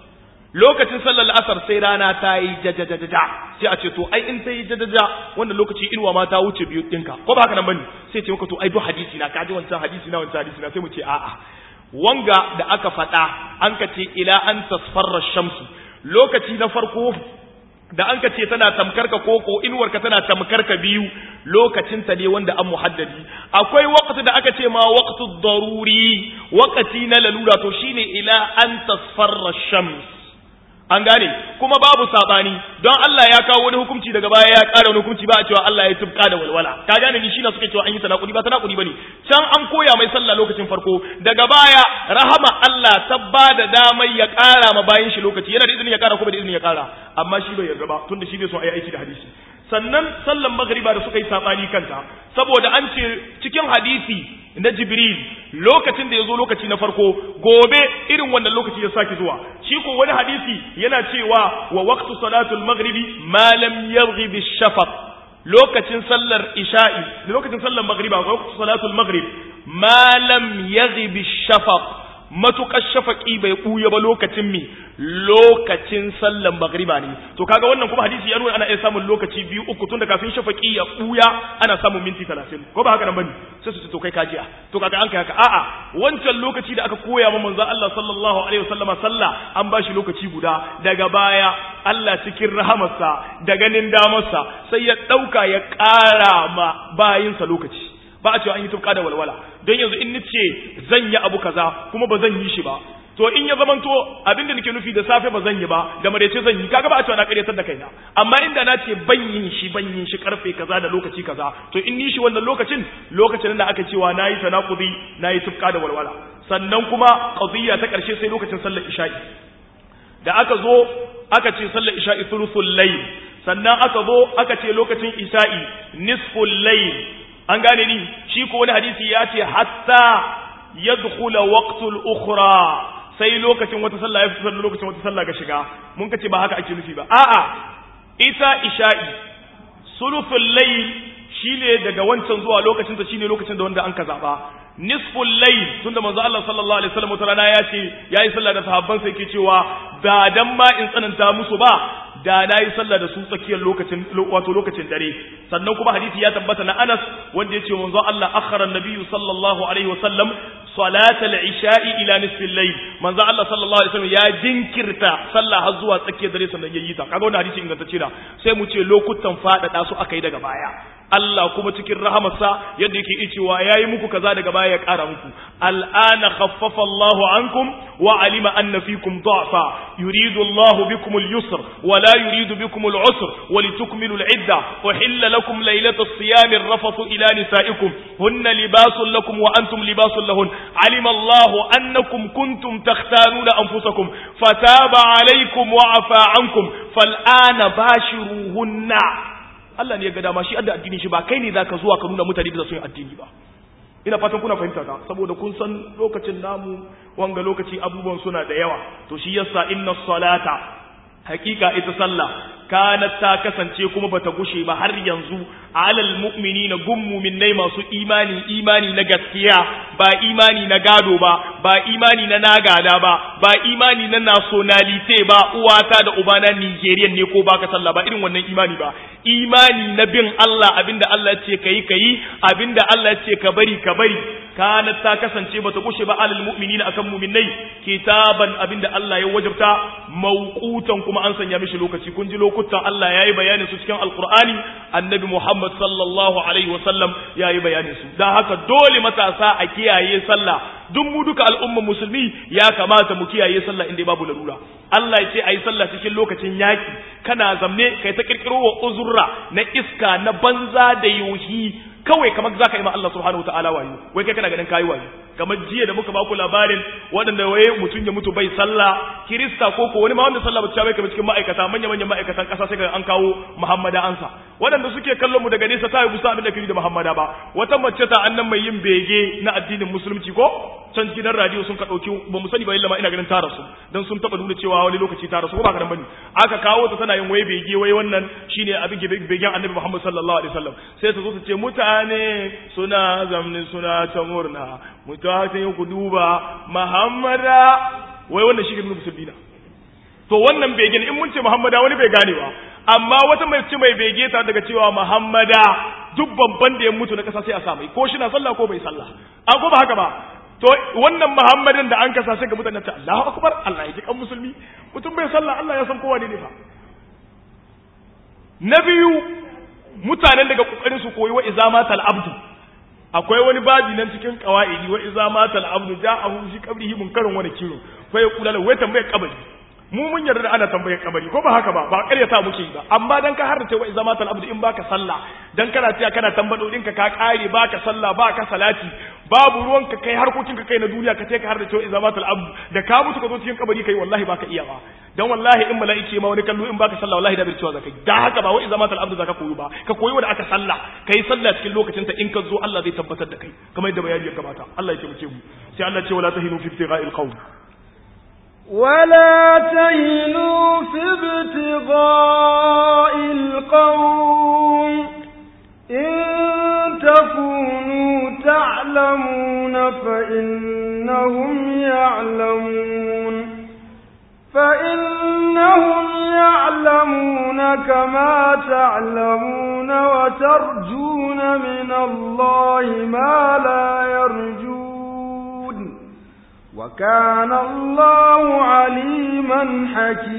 lokacin sallar asar sai rana ta yi jajajaja sai a ce to ai in ta yi jajaja wannan lokaci inuwa ma ta wuce biyu ɗinka ko ba haka nan bane sai ce maka to ai duk hadisi na kaji wancan hadisi na wancan hadisi na sai mu ce a'a wanga da aka faɗa an ka ce ila an tasfarra shamsu lokaci na farko da an ka ce tana tamkar ka koko inuwar ka tana tamkar ka biyu lokacin ta ne wanda an muhaddadi akwai waqti da aka ce ma waqtu daruri waqti na lalura to shine ila an tasfarra shams an gane kuma babu sabani don Allah ya kawo wani hukunci daga baya ya ƙara wani hukunci ba a cewa Allah ya tubka da walwala ka gane ni shi na suka cewa an yi tanakudi ba tanakudi bane can an koya mai sallah lokacin farko daga baya rahama Allah ta ba da damai ya ƙara ma bayan shi lokaci yana da izinin ya ƙara kuma da izinin ya ƙara amma shi bai yarda ba tunda shi bai so a yi aiki da hadisi sannan sallan magriba da suka yi sabani kanta saboda an ce cikin hadisi na jibril lokacin da ya zo lokaci na farko gobe irin wannan lokaci ya sake zuwa shi ko wani hadisi yana cewa wa waqtu salatul maghribi ma lam yaghrib shafaq lokacin sallar isha'i lokacin sallar maghriba wa waqtu salatul maghrib ma lam yaghrib shafaq matukar shafaqi bai buya ba lokacin mi lokacin sallar maghriba ne to kaga wannan kuma hadisi ya nuna ana iya samun lokaci biyu uku tun da kafin shafaqi ya buya ana samun minti 30 ko ba haka nan bane sai su ce to kai kajiya to kaga an kai haka a'a wancan lokaci da aka koya ma manzo Allah sallallahu alaihi wasallama sallah an bashi lokaci guda daga baya Allah cikin rahamarsa da ganin damarsa sai ya dauka ya ƙara ma bayinsa lokaci ba a cewa an yi tufka da walwala don yanzu in nace zan yi abu kaza kuma ba zan yi shi ba to in ya zamanto abinda nake nufi da safe ba zan yi ba da marece zan yi kaga ba a cewa na karyatar da kaina amma inda na ce ban yin shi ban yin shi karfe kaza da lokaci kaza to in ni shi wannan lokacin lokacin da aka cewa nayi tanakudi nayi tufka da walwala sannan kuma qadiyya ta karshe sai lokacin sallar isha'i da aka zo aka ce sallar isha'i thuluthul layl sannan aka zo aka ce lokacin isha'i nisful layl an gane ni shi ko wani hadisi ya ce hatta yadkhula waqtul ukhra sai lokacin wata sallah ya fito lokacin wata sallah ga shiga mun kace ba haka ake nufi ba a'a ita isha'i sulusul layl shine daga wancan zuwa lokacin ta shine lokacin da wanda an ka zaba nisful layl tunda manzo Allah sallallahu alaihi wasallam wata rana ya ce yayi sallah da sahabban sai yake cewa da dan ma in tsananta musu ba da na yi sallah da su tsakiyar lokacin wato lokacin dare sannan kuma hadisi ya tabbata na Anas wanda yace manzo Allah akhara an-nabiyyu sallallahu alaihi wasallam salatal isha'i ila nisfil layl manzo Allah sallallahu alaihi wasallam ya jinkirta sallah har zuwa tsakiyar dare sannan yayi ta kaga wannan hadisi ingantacce da sai mu ce lokutan fadada su akai daga baya Allah kuma cikin rahamarsa yadda yake iya cewa yayi muku kaza daga baya ya kara muku al'ana khaffafa Allahu ankum wa alima anna fikum da'fa yuridu Allahu bikum al-yusr wa la yuridu bikum al-usr wa litukmilu al-idda uhilla lakum laylata as-siyam ar-rafathu ila nisaikum hunna libasun lakum wa antum libasun lahun alima Allahu annakum kuntum takhtanuna anfusakum fataba alaykum wa afa ankum fal'ana bashiruhunna Allah ne ya ga dama shi adda addini shi ba kai ne zaka zuwa ka nuna mutane da su yin addini ba ina fatan kuna fahimta ta saboda kun san lokacin namu wanga lokaci abubuwan suna da yawa to shi yasa inna salata hakika ita sallah kanat ta kasance kuma bata gushe ba har yanzu alal mu'minina gum mu'minnai masu imani imani na gaskiya ba imani na gado ba ba imani na nagada ba ba imani na nationalite ba uwata da ubana Nigerian ne ko baka sallah ba irin wannan imani ba imani na bin Allah abinda Allah ya ce kayi kayi abinda Allah ya ce ka bari ka bari kanat ta kasance bata kushe ba alal mu'minina akan mu'minai kitaban abinda Allah ya wajabta mawqutan kuma an sanya mishi lokaci kun ji lokutan Allah yayi bayanin su cikin alqur'ani annabi Muhammad sallallahu alaihi wasallam yayi bayanin su dan haka dole matasa a kiyaye sallah duk mu duka al'umman musulmi ya kamata mu kiyaye sallah inda babu larura Allah ya ce ayi sallah cikin lokacin yaki kana zamne kai ta kirkiro wa uzurra na iska na banza da yuhi kawai kamar zaka yi ma Allah subhanahu wataala wayo wai kai kana ganin kayi wayo kamar jiya da muka baku labarin waɗanda waye mutum ya mutu bai sallah kirista ko ko wani ma wanda sallah ba ta bai kamar cikin ma'aikata manya manyan ma'aikatan ƙasa sai an kawo muhammada ansa waɗanda suke kallon mu daga nesa ta yi gusa abin da kiri da muhammada ba wata mace ta annan mai yin bege na addinin musulunci ko can gidan radio sun ka ɗauki ba mu sani ba illa ma ina ganin tara su dan sun taɓa nuna cewa wani lokaci tara su ko ba ka bane aka kawo ta tana yin wai bege wai wannan shine abin begen annabi muhammad sallallahu alaihi wasallam sai ta zo ta ce mutane suna zamni suna ta murna mutane ku duba muhammada wai wannan shi ne musulmi na to wannan begen in mun ce muhammada wani bai gane ba amma wata mai ce mai bege ta daga cewa muhammada duk babban da ya mutu na kasa sai a samu ko shi na sallah ko bai sallah an ko ba haka ba to wannan muhammadin da an kasa sai ga mutanen ta Allahu akbar Allah ya ji kan musulmi mutum bai sallah Allah ya san kowa ne fa na biyu mutanen daga kokarin su koyi wa izamatal abdu akwai wani babi nan cikin qawaidi wa izamatal abdu ja'ahu fi qabrihi munkarun wani kiro fa ya kula wai tambaye kabari mu mun yarda da ana tambayar kabari ko ba haka ba ba ƙaryata muke yi ba amma dan ka harrace wa izamatal abdu in baka sallah dan kana tiya kana tambado ɗinka ka kare baka sallah baka salati babu ruwan ka kai harkokin ka kai na duniya ka ce ka harrace wa izamatal abdu da ka mutu ka zo cikin kabari kai wallahi baka iya ba dan wallahi in mala'iki ma wani kallo in baka sallah wallahi da bai cewa zakai dan haka ba wa izamatal abdu zaka koyi ba ka koyi wanda aka sallah kai sallah cikin lokacin ta in ka zo Allah zai tabbatar da kai kamar yadda bayani ya gabata Allah ya taimake mu sai Allah ce wala tahinu fi ibtigha'il qawm ولا تهنوا في ابتغاء القوم إن تكونوا تعلمون فإنهم يعلمون فإنهم يعلمون كما تعلمون وترجون من الله ما لا يرجون وكان الله عليما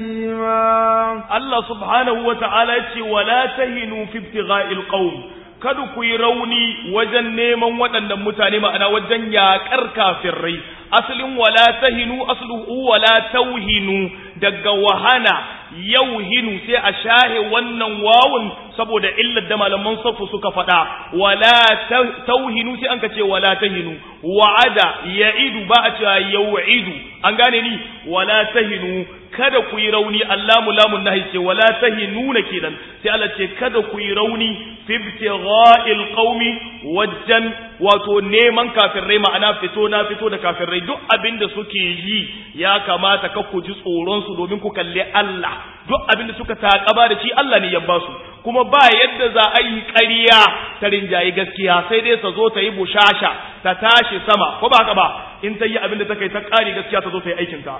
حكيما الله سبحانه وتعالى ولا تهنوا في ابتغاء القوم kada ku yi rauni wajen neman waɗannan mutane ma'ana wajen yaƙar kafirai asalin wala tahinu asluhu wala tauhinu daga wahana yauhinu sai a shahe wannan wawun saboda illar da malaman safu suka faɗa wala tauhinu sai an ka ce wala tahinu wa'ada ya'idu ba a cewa yau'idu an gane ni wala tahinu kada ku yi rauni allamu lamun nahi ce wala tahinuna kenan sai Allah ce kada ku yi rauni fi ibtigha'il qaumi wajen wato neman kafirai ma'ana fito na fito da kafirai duk abinda suke yi ya kamata ka ku ji tsoron su domin ku kalle Allah duk abinda suka takaba da shi Allah ne ya ba su kuma ba yadda za a yi ƙarya ta rinjaye gaskiya sai dai ta zo ta yi bushasha ta tashi sama ko ba haka ba in ta yi abinda ta kai ta ƙari gaskiya ta zo ta yi aikinta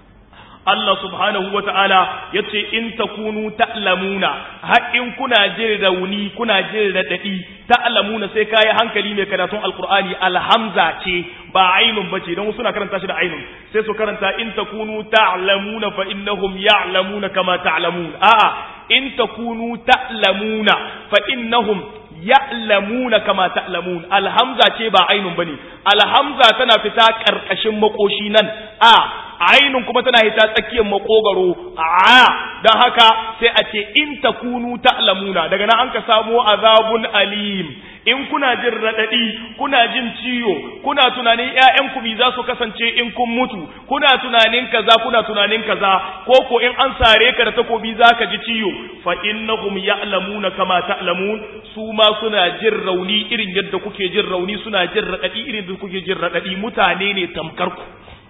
Allah subhanahu wa ta'ala ya ce, In ta kunu ta'lamuna, haƙin kuna jin rauni, kuna jin raɗaɗi, ta'lamuna sai kayi hankali mai karatun Alƙur'ani alhamza ce, ba ainun ba ce, don suna karanta shi da ainun, sai su karanta in ta kunu ta'lamuna fa innahum ya'lamuna kama ta'lamun. A'a, in ta kunu ta'lamuna fa innahum ya'lamuna kama ta'lamun alhamza ce ba ainun bane alhamza tana fita karkashin makoshi nan a ainun kuma tana hita tsakiyar makogaro a dan haka sai a ce in takunu ta'lamuna daga nan an ka samo azabun alim in kuna jin radadi kuna jin ciwo kuna tunanin ƴaƴan ku za su kasance in kun mutu kuna tunanin kaza kuna tunanin kaza ko ko in an sare ka da takobi zaka ji ciwo fa innahum ya'lamuna kama ta'lamun su ma suna jin rauni irin yadda kuke jin rauni suna jin radadi irin yadda kuke jin radadi mutane ne tamkar ku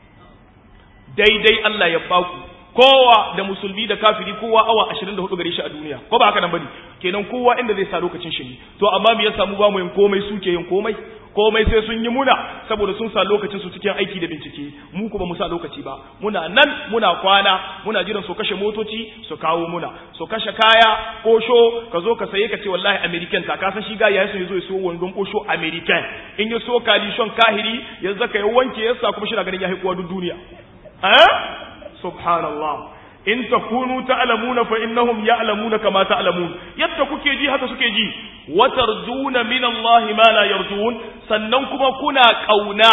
daidai Allah ya baku kowa da musulmi da kafiri kowa awa 24 gare shi a duniya ko ba haka nan bane kenan kowa inda zai sa lokacin shi ne to amma me ya samu ba mu yin komai suke yin komai komai sai sun yi muna saboda sun sa lokacin su cikin aiki da bincike mu kuma mu sa lokaci ba muna nan muna kwana muna jiran su kashe motoci su kawo muna su kashe kaya kosho ka zo ka saye ka ce wallahi american ta kasan shi ga ya so yazo ya so wandon kosho american in ya so kalishon kahiri ya zaka ya wanke ya sa kuma shi na ganin ya haikuwa duk duniya eh subhanallah in takunu ta'lamuna fa innahum ya'lamuna kama ta'lamun yadda kuke ji haka suke ji wa tarjuna min Allah ma la yarjun sannan kuma kuna kauna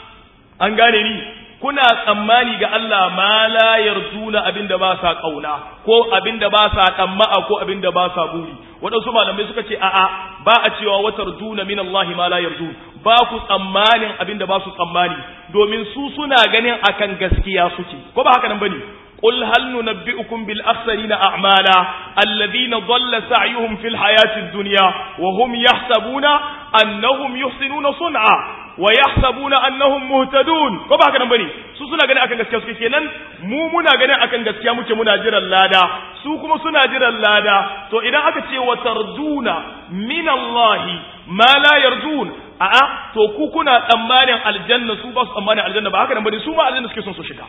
an gane ni kuna tsammani ga Allah ma la yarjuna abinda ba sa kauna ko abinda ba sa tsamma'a ko abinda ba sa buri waɗansu malamai suka ce a'a ba a cewa wa tarjuna min Allah ma la yarjun ba ku tsammanin abinda ba su tsammani domin su suna ganin akan gaskiya suke ko ba haka nan bane قل هل ننبئكم بالأخسرين أعمالا الذين ضل سعيهم في الحياة الدنيا وهم يحسبون أنهم يحسنون صنعا ويحسبون أنهم مهتدون كما هكذا بني su suna ganin akan gaskiya suke kenan mu muna ganin akan gaskiya muke muna jiran lada su kuma suna jiran lada to idan aka ce wa tarduna min Allah ma la yardun a'a to ku kuna tsammanin aljanna su ba su tsammanin aljanna ba haka nan bane su ma aljanna suke son su shiga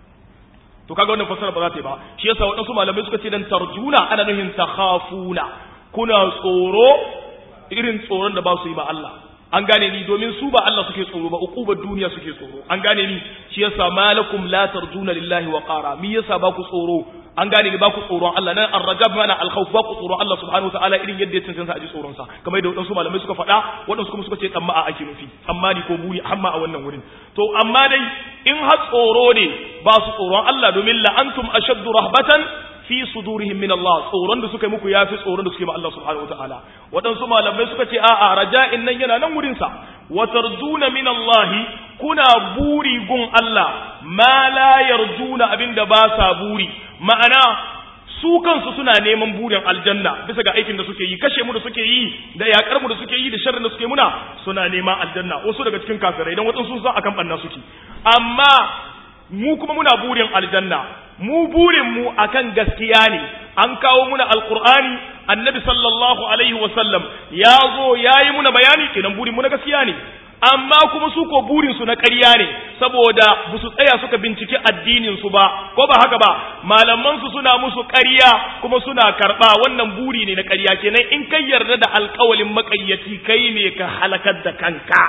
to kaga wannan fasara ba za ta yi ba shi yasa waɗansu malamai suka ce dan tarjuna ana nuhin takhafuna kuna tsoro irin tsoron da ba su yi ba Allah an gane ni domin su ba Allah suke tsoro ba uqubar duniya suke tsoro an gane ni shi yasa malakum la tarjuna lillahi wa qara mi yasa ba ku tsoro an gane ni ba ku tsoron Allah nan ar-rajab mana al-khawf ba ku tsoron Allah subhanahu wa ta'ala irin yadda ya cancanta a ji tsoron sa kamar da wadansu malamai suka faɗa wadansu kuma suka ce tsamma ake nufi tsammani ko buri hamma a wannan wurin to amma dai in har tsoro ne ba su tsoron Allah domin la antum ashaddu rahbatan fi sudurihim min Allah tsoron da suka yi muku yafi tsoron da suke ma Allah subhanahu wataala waɗansu malamai suka ce a'a raja'in nan yana nan wurin sa wa tarjuna min Allah kuna buri gun Allah ma la yarjuna abinda ba sa buri ma'ana su kansu suna neman burin aljanna bisa ga aikin da suke yi kashe mu da suke yi da yakar mu da suke yi da sharrin da suke muna suna neman aljanna wasu daga cikin kafirai dan wadansu sun san akan banna suke amma mu kuma muna burin aljanna mu burin mu akan gaskiya ne an kawo muna alqur'ani annabi sallallahu alaihi wasallam ya zo yayi muna bayani kenan burin mu na gaskiya ne amma kuma su ko burin su na ƙarya ne saboda ba su tsaya suka binciki addinin su ba ko ba haka ba malaman su suna musu ƙarya kuma suna karɓa wannan buri ne na ƙarya kenan in kai yarda da alƙawalin maƙayyaci kai ne ka halakar da kanka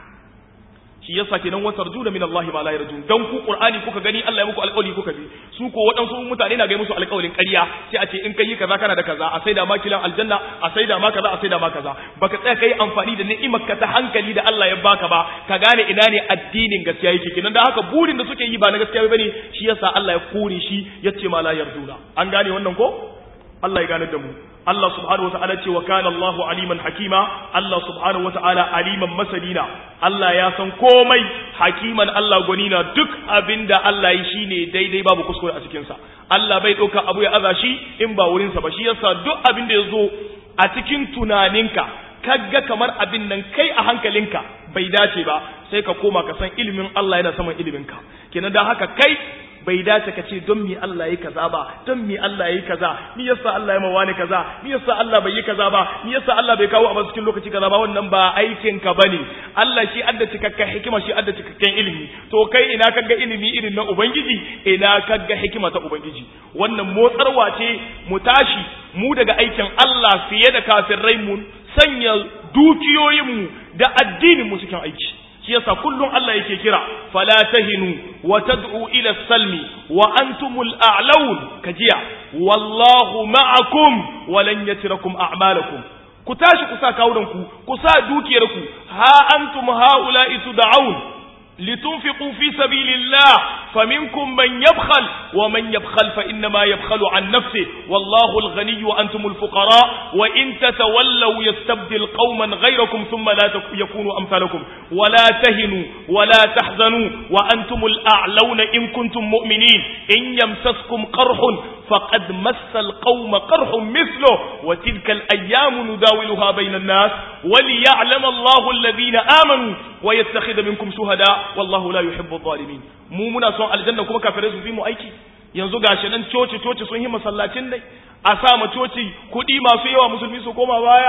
shi yasa kenan wa tarjuna min Allah ma la yarjun dan ku Qur'ani kuka gani Allah ya muku alƙawari kuka bi su ko waɗansu mutane na ga musu alƙawarin ƙarya sai a ce in kai kaza kana da kaza a saida ma kilan aljanna a saida ma kaza a saida ma kaza baka tsaya kai amfani da ni'imar ka ta hankali da Allah ya baka ba ka gane ina ne addinin gaskiya yake kenan da haka burin da suke yi ba na gaskiya bane shi yasa Allah ya kore shi yace ma la yarduna an gane wannan ko Allah ya gane da mu Allah subhanahu wata'ala ce wa kana Allahu aliman hakima Allah subhanahu wata'ala aliman masalina Allah ya san komai hakiman Allah gwanina duk abinda Allah yi shine daidai babu kuskure a cikin sa Allah bai dauka abu ya aza shi in ba wurin sa ba shi yasa duk abin da yazo a cikin tunaninka kaga kamar abin nan kai a hankalinka bai dace ba sai ka koma ka san ilimin Allah yana saman iliminka kenan dan haka kai bai dace ka ce don mi Allah yi kaza ba don mi Allah yi kaza mi yasa Allah ya mawa ne kaza mi yasa Allah bai yi kaza ba mi yasa Allah bai kawo a cikin lokaci kaza ba wannan ba aikin ka bane Allah shi adda cikakken hikima shi adda cikakken ilimi to kai ina kaga ilimi irin na ubangiji ina kaga hikima ta ubangiji wannan motsarwa ce mu tashi mu daga aikin Allah fiye da kafirai mu sanya dukiyoyinmu da addinin mu cikin aiki shi yasa kullum Allah yake kira fala tahinu wa tad'u ila salmi wa antumul a'laun kajiya wallahu ma'akum wa lan yatrakum a'malakum ku tashi ku sa kawunan ku ku sa dukiyar ku ha antum haula'i tud'aun litunfiqu fi sabilillah faminkum man yabkhal wa man yabkhal fa inma yabkhalu an nafsihi wallahu al-ghani wa antum al-fuqara wa in tatawallaw yastabdil qauman ghayrakum thumma la yakunu amsalakum wa la tahinu wa la tahzanu wa antum al-a'launa in kuntum mu'minin in yamsaskum qarhun faqad massa al-qauma qarhun mithluhu wa tilka al-ayyamu nudawiluha bayna an-nas wa liya'lama Allahu alladhina amanu wa yattakhidha minkum shuhada wallahu la yuhibbu adh-dhalimin mu muna son aljanna kuma kafirai su bi mu aiki yanzu gashi nan coci coci sun yi masallacin dai a sa ma coci kuɗi masu yawa musulmi su koma baya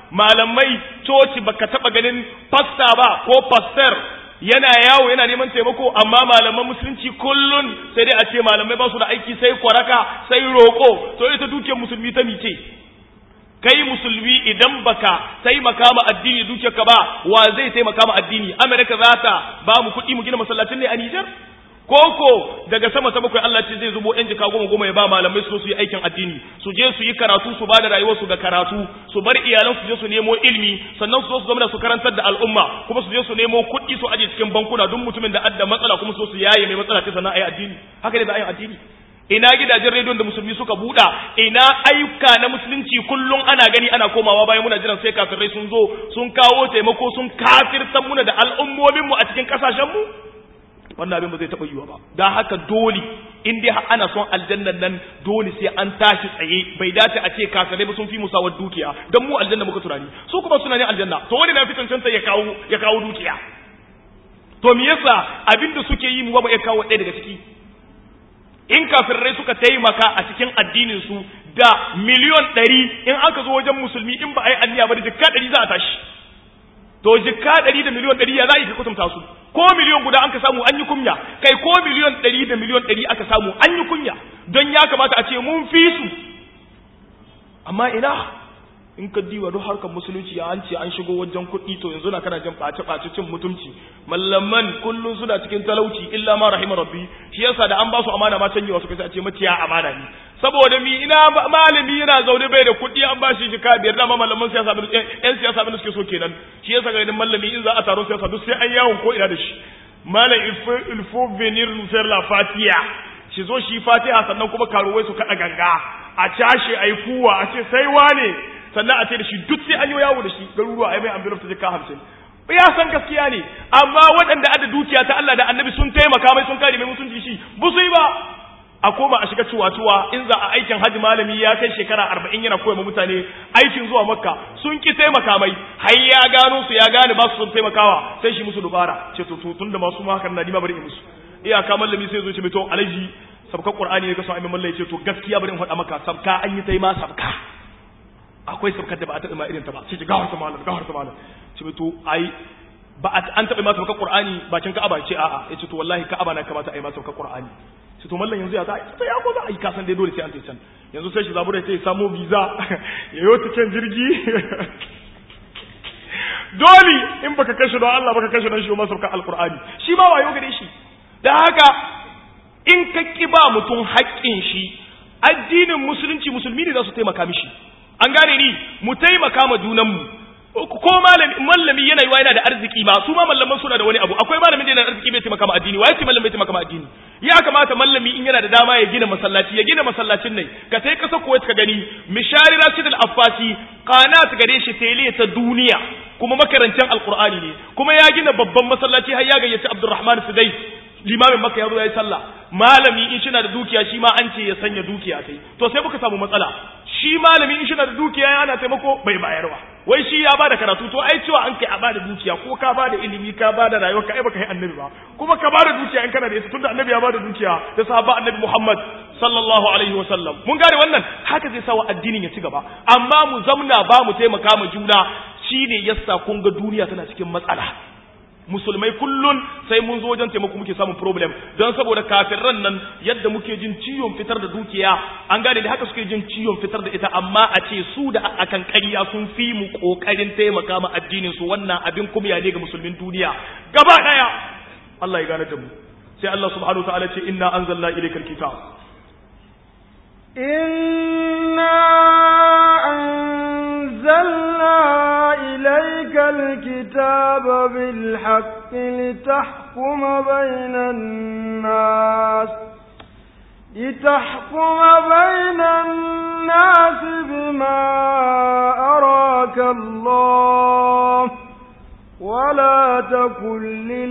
malamai coci baka taba ganin pasta ba ko pastor yana yawo yana neman taimako amma malaman musulunci kullun sai dai a ce malamai ba su da aiki sai kwaraka sai roƙo to ita dukiyar musulmi ta mice kai musulmi idan baka taimaka ma addini dukiyarka ba wa zai taimaka ma addini amerika za ta ba mu kuɗi mu gina masallacin ne a nijar koko daga sama ta bakwai Allah ce zai zubo yan jika goma goma ya ba malamai su su yi aikin addini su je su yi karatu su ba da rayuwarsu ga karatu su bar iyalan su je su nemo ilimi sannan su zo su zama da su karantar da al'umma kuma su je su nemo kuɗi su aje cikin bankuna duk mutumin da adda matsala kuma su su yaye mai matsala ta sannan ayi addini haka ne da ayin addini ina gidajen rediyon da musulmi suka buɗa ina ayyuka na musulunci kullum ana gani ana komawa bayan muna jiran sai kafirai sun zo sun kawo taimako sun kafirtan muna da al'ummominmu a cikin ƙasashenmu wannan abin ba zai taɓa yiwa ba don haka dole in dai ana son aljannan nan dole sai an tashi tsaye bai dace a ce kafirai ba sun fi musawar dukiya don mu aljanna muka tunani su kuma suna ne aljanna to wani na fi cancanta ya kawo ya kawo dukiya to me yasa abin da suke yi mu ba ya kawo ɗaya daga ciki in kafirai suka taimaka a cikin addinin su da miliyon ɗari in aka zo wajen musulmi in ba a yi anniya ba da jikka ɗari za a tashi to jikka ɗari da miliyon ɗari ya za a yi ka kutumta su ko miliyon guda an ka samu an yi kunya kai ko miliyon ɗari da miliyon ɗari aka samu an yi kunya don ya kamata a ce mun fi su amma ina in ka diwa duk harkar musulunci ya an ce an shigo wajen kuɗi to yanzu na kana jin ɓace ɓace cin mutumci mallaman kullum suna cikin talauci illa ma rahima rabbi shi yasa da an ba su amana ma canjewa suka sai a ce maciya amana ne saboda mi ina malami yana zaune bai da kuɗi an ba shi jika biyar dama malaman siyasa bin yan siyasa bin suke so kenan shi yasa ga malami in za a taron siyasa duk sai an yawon ko ina da shi malam il faut venir nous faire la fatiha shi zo shi fatiha sannan kuma karuwai su kada ganga a cashe ai kuwa a ce sai wane sannan a ce da shi duk sai an yi yawo da shi garuruwa ai mai envelope ta jika hamsin ya san gaskiya ne amma waɗanda ada dukiya ta Allah da annabi sun taimaka mai sun kare mai mutunci shi bu su yi ba a koma a shiga cuwa-cuwa in za a aikin hajji malami ya kai shekara arba'in yana koya mutane aikin zuwa makka sun ki taimaka mai har ya gano su ya gane ba su sun taimakawa sai shi musu dubara ce to tun da masu ma hakan na nima bari in musu iyaka mallami sai zo ce mai to alaji sabka qur'ani ne ka so aimin mallai ce to gaskiya bari in faɗa maka sabka an yi taima sabka akwai sabkar da ba a taɓa ma irin ta ba ce gawar ta malam gawar ta malam ce mai to ai ba an taɓa ma sabka qur'ani bakin ka'aba ce a'a ya ce to wallahi ka'aba na kamata a yi ma sabka qur'ani su to mallan yanzu ya za a ya ko za a yi kasan dai dole sai an can yanzu sai shi zabura sai samo visa ya yi can jirgi dole in baka kashe don Allah baka kashe don shi ma sauka alqur'ani shi ma wayo gare shi da haka in ka ki ba mutum haƙƙin shi addinin musulunci musulmi ne za su taimaka mishi an gane ni mu taimaka ma junanmu ko malami mallami yana yiwa yana da arziki ba su ma mallaman suna da wani abu akwai malamin da yana da arziki bai taimaka ma addini waye ce mallamin bai taimaka ma addini ya kamata mallami in yana da dama ya gina masallaci ya gina masallacin ne ka sai kasa Kuwait ka gani mishari Rashid al-Affasi qanat gare shi tele ta duniya kuma makarancin alqur'ani ne kuma ya gina babban masallaci har ya gayyaci Abdurrahman Sudais limamin maka ya zo ya yi sallah malami in shi na da dukiya shi ma an ce ya sanya dukiya sai to sai muka samu matsala shi malami in shi na da dukiya yana taimako bai bayarwa wai shi ya bada karatu to ai cewa an kai a bada dukiya ko ka bada ilimi ka bada rayuwa ka ai baka yi annabi ba kuma ka bada dukiya in kana da ita tunda annabi ya bada dukiya da sahaba annabi Muhammad sallallahu alaihi wa sallam mun gane wannan haka zai sa wa addinin ya ci gaba amma mu zamna ba mu taimaka ma juna shine yasa kun ga duniya tana cikin matsala musulmai kullun sai mun zo wajen taimako muke samun problem don saboda kafirran nan yadda muke jin ciwon fitar da dukiya an gane da haka suke jin ciwon fitar da ita amma a ce su da akan ƙarya sun fi mu ƙoƙarin taimaka ma addinin su wannan abin kumya ne ga musulmin duniya gaba ɗaya Allah ya gane da mu sai Allah subhanahu wa ta'ala ce inna anzalna ilaykal kitab inna أنزلنا إليك الكتاب بالحق لتحكم بين الناس لتحكم بين الناس بما أراك الله ولا تكن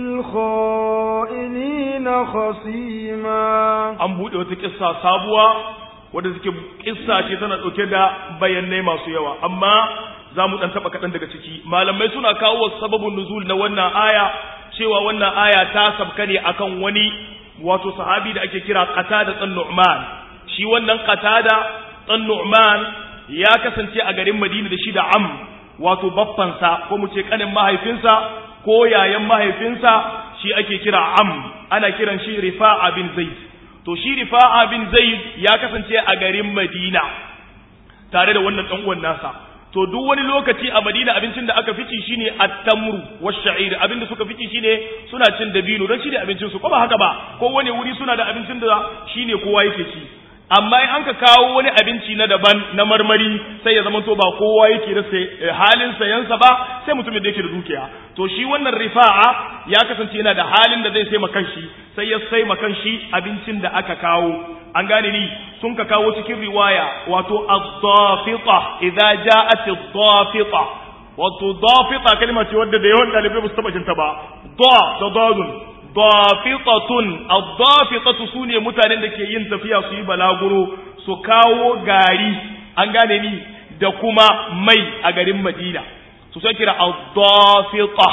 للخائنين خصيما أم بودي وتكسا سابوا wadda suke kissa ce tana ɗauke da bayanai masu yawa amma za mu ɗan taɓa kaɗan daga ciki malamai suna kawo sababin nuzul na wannan aya cewa wannan aya ta sabka ne akan wani wato sahabi da ake kira qatada ɗan nu'man shi wannan qatada ɗan nu'man ya kasance a garin madina da shi da am wato baffansa ko mu ce kanin mahaifinsa ko yayan mahaifinsa shi ake kira am ana kiran shi rifa'a bin zaid to shi rifa'a bin zaid ya kasance a garin madina tare da wannan dan uwan nasa to duk wani lokaci a madina abincin da aka fici shine at-tamru wash-sha'ir abinda suka fici shine suna cin dabino don shine abincin su ko ba haka ba ko wani wuri suna da abincin da shine kowa yake ci amma in an ka kawo wani abinci na daban na marmari sai ya zama to ba kowa yake da halin sayansa ba sai mutumin da yake da dukiya to shi wannan rifa'a ya kasance yana da halin da zai sai makan shi sai ya sai makan shi abincin da aka kawo an gane ni sun ka kawo cikin riwaya wato ad-dafita idza ja'at ad-dafita wato dafita kalma ce wadda da yawan dalibai ba su taba jinta ba da da dadun dafitatun ad-dafitatu sune mutanen da ke yin tafiya su yi balaguro su kawo gari an gane ni da kuma mai a garin Madina su sai kira ad-dafita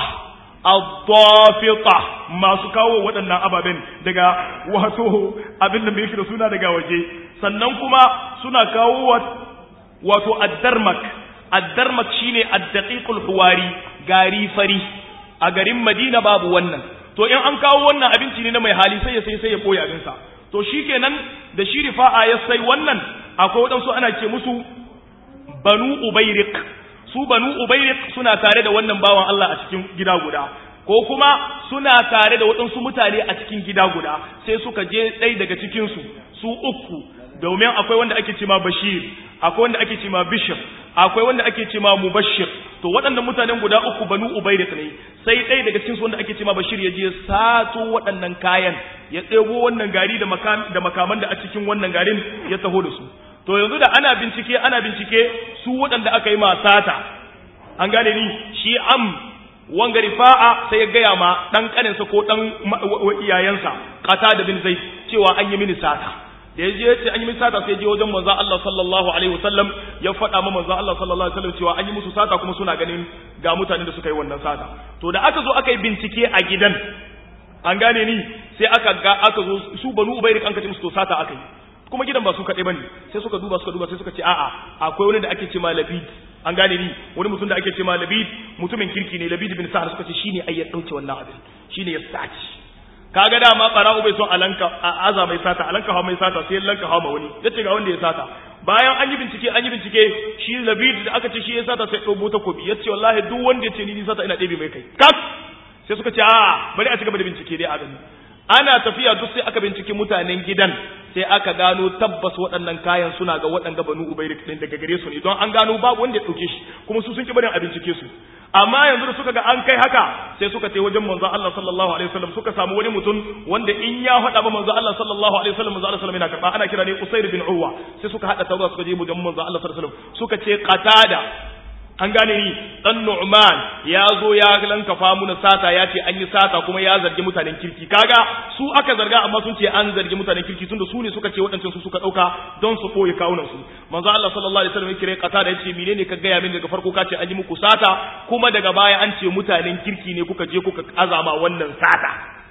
ad-dafita masu kawo waɗannan ababen daga wato abin da mai da suna daga waje sannan kuma suna kawo wato ad-darmak ad-darmak shine ad-daqiqul huwari gari fari a garin Madina babu wannan to in an kawo wannan abinci ne na mai hali sai ya sai sai ya koya abinsa to shikenan da shi rifa'a ya sai wannan akwai waɗansu ana ce musu banu ubairik su banu ubairik suna tare da wannan bawan Allah a cikin gida guda ko kuma suna tare da waɗansu mutane a cikin gida guda sai suka je ɗai daga cikinsu su uku domin akwai wanda ake cema bashir akwai wanda ake cema bishir akwai wanda ake cema mubashir to waɗannan mutanen guda uku banu ubairik ne sai ɗaya daga cikin su wanda ake cema bashir ya je sato waɗannan kayan ya ɗebo wannan gari da da makaman da a cikin wannan garin ya taho da su to yanzu da ana bincike ana bincike su waɗanda aka yi masata an gane ni shi am wanga rifa'a sai ya gaya ma ɗan ƙaninsa ko ɗan iyayensa ƙata da bin zai cewa an yi mini sata da ya je ya ce an yi mini sata sai ya je wajen manzo Allah sallallahu alaihi wasallam ya faɗa ma manzo Allah sallallahu alaihi wasallam cewa an yi musu sata kuma suna ganin ga mutanen da suka yi wannan sata to da aka zo aka yi bincike a gidan an gane ni sai aka ga aka zo su banu ubairik an kace musu to sata aka yi kuma gidan ba su kaɗai bane sai suka duba suka duba sai suka ce a'a akwai wani da ake ce ma labid an gane ni wani mutum da ake ce ma labid mutumin kirki ne labid bin sa'ad suka ce shine ai ya dauke wannan abin shine ya saci kaga dama qara'u bai son alanka aza mai sata alanka hawa mai sata sai lanka hawa wani yace ga wanda ya sata bayan an yi bincike an yi bincike shi labid da aka ce shi ya sata sai dobo ta kobi yace wallahi duk wanda ya ce ni ni sata ina ɗebe mai kai kak sai suka ce a bari a ci gaba da bincike dai a gani ana tafiya duk sai aka binciki mutanen gidan sai aka gano tabbas waɗannan kayan suna ga waɗanda banu ubairik din daga gare su ne don an gano babu wanda ya ɗauke shi kuma su sun ki barin a bincike su amma yanzu da suka ga an kai haka sai suka tai wajen manzo Allah sallallahu alaihi wasallam suka samu wani mutum wanda in ya faɗa ba manzo Allah sallallahu alaihi wasallam manzo Allah sallallahu alaihi wasallam yana karba ana kira ne Usair bin Urwa sai suka hada tawaga suka je wajen manzo Allah sallallahu alaihi wasallam suka ce qatada an gane ni dan Nu'man ya zo ya lankafa mu sata ya ce an yi sata kuma ya zargi mutanen kirki kaga su aka zarga amma sun ce an zargi mutanen kirki tunda su ne suka ce waɗancan su suka ɗauka don su koyi kawunan su manzo Allah sallallahu alaihi wasallam ya kire kata da yace menene ka gaya min daga farko ka ce an yi muku sata kuma daga baya an ce mutanen kirki ne kuka je kuka azama wannan sata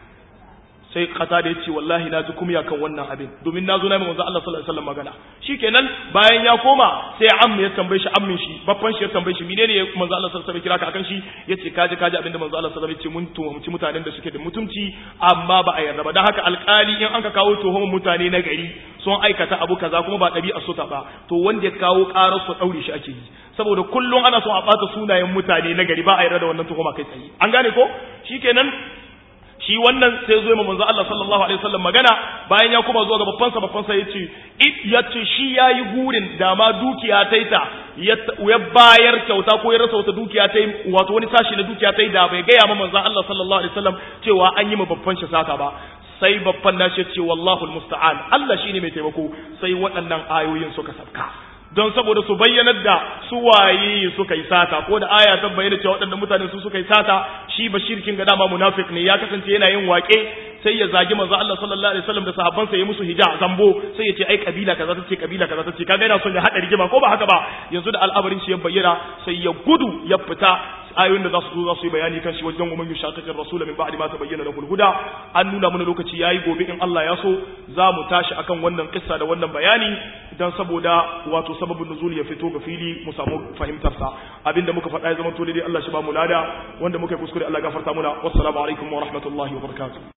sai kasa da yace wallahi na ji kumya kan wannan abin domin na zo na manzo Allah sallallahu alaihi wasallam magana shikenan bayan ya koma sai amma ya tambaye shi ammin shi babban shi ya tambaye shi menene manzo Allah sallallahu alaihi wasallam kira ka akan shi yace kaji kaji abinda manzo Allah sallallahu alaihi wasallam yace mun tuhumci mutanen da suke da mutunci amma ba a yarda ba dan haka alkali in an ka kawo tuhumar mutane na gari sun aikata abu kaza kuma ba ɗabi'a su ba to wanda ya kawo ƙarar su daure shi ake yi saboda kullum ana son a bata sunayen mutane na gari ba a yarda da wannan tuhuma kai tsaye an gane ko shikenan shi wannan sai zo manzo Allah sallallahu alaihi wasallam magana bayan ya kuma zuwa ga babban sa babban sa yace yace shi yayi gurin da ma dukiya taita ya bayar kyauta ko ya rasa wata dukiya tai wato wani sashi na dukiya tai da bai gaya ma manzo Allah sallallahu alaihi wasallam cewa an yi ma babban shi sata ba sai babban nashi ce wallahu almusta'an Allah shine mai taimako sai waɗannan ayoyin suka sabka don saboda su bayyanar da su waye suka yi sata ko da aya ta bayyana cewa waɗannan mutane su suka yi sata shi bashir kin ga dama munafik ne ya kasance yana yin waƙe sai ya zagi manzo Allah sallallahu alaihi wasallam da sahabbansa ya musu hija zambo sai ya ce ai kabila kaza tace kabila kaza tace kaga yana son ya hada rigima ko ba haka ba yanzu da al'amarin shi ya bayyana sai ya gudu ya fita ayoyin da za su zo za su yi bayani kan shi wajen umman yushaqiqir rasul min ba'di ma tabayyana lahu al-huda an nuna mana lokaci yayi gobe in Allah ya so za mu tashi akan wannan kissa da wannan bayani dan saboda wato sababin nuzul ya fito ga fili mu samu fahimtar sa abinda muka faɗa ya zama to dai Allah shi ba mu lada wanda muka yi kuskure Allah gafarta muna wassalamu alaikum wa rahmatullahi wa barakatuh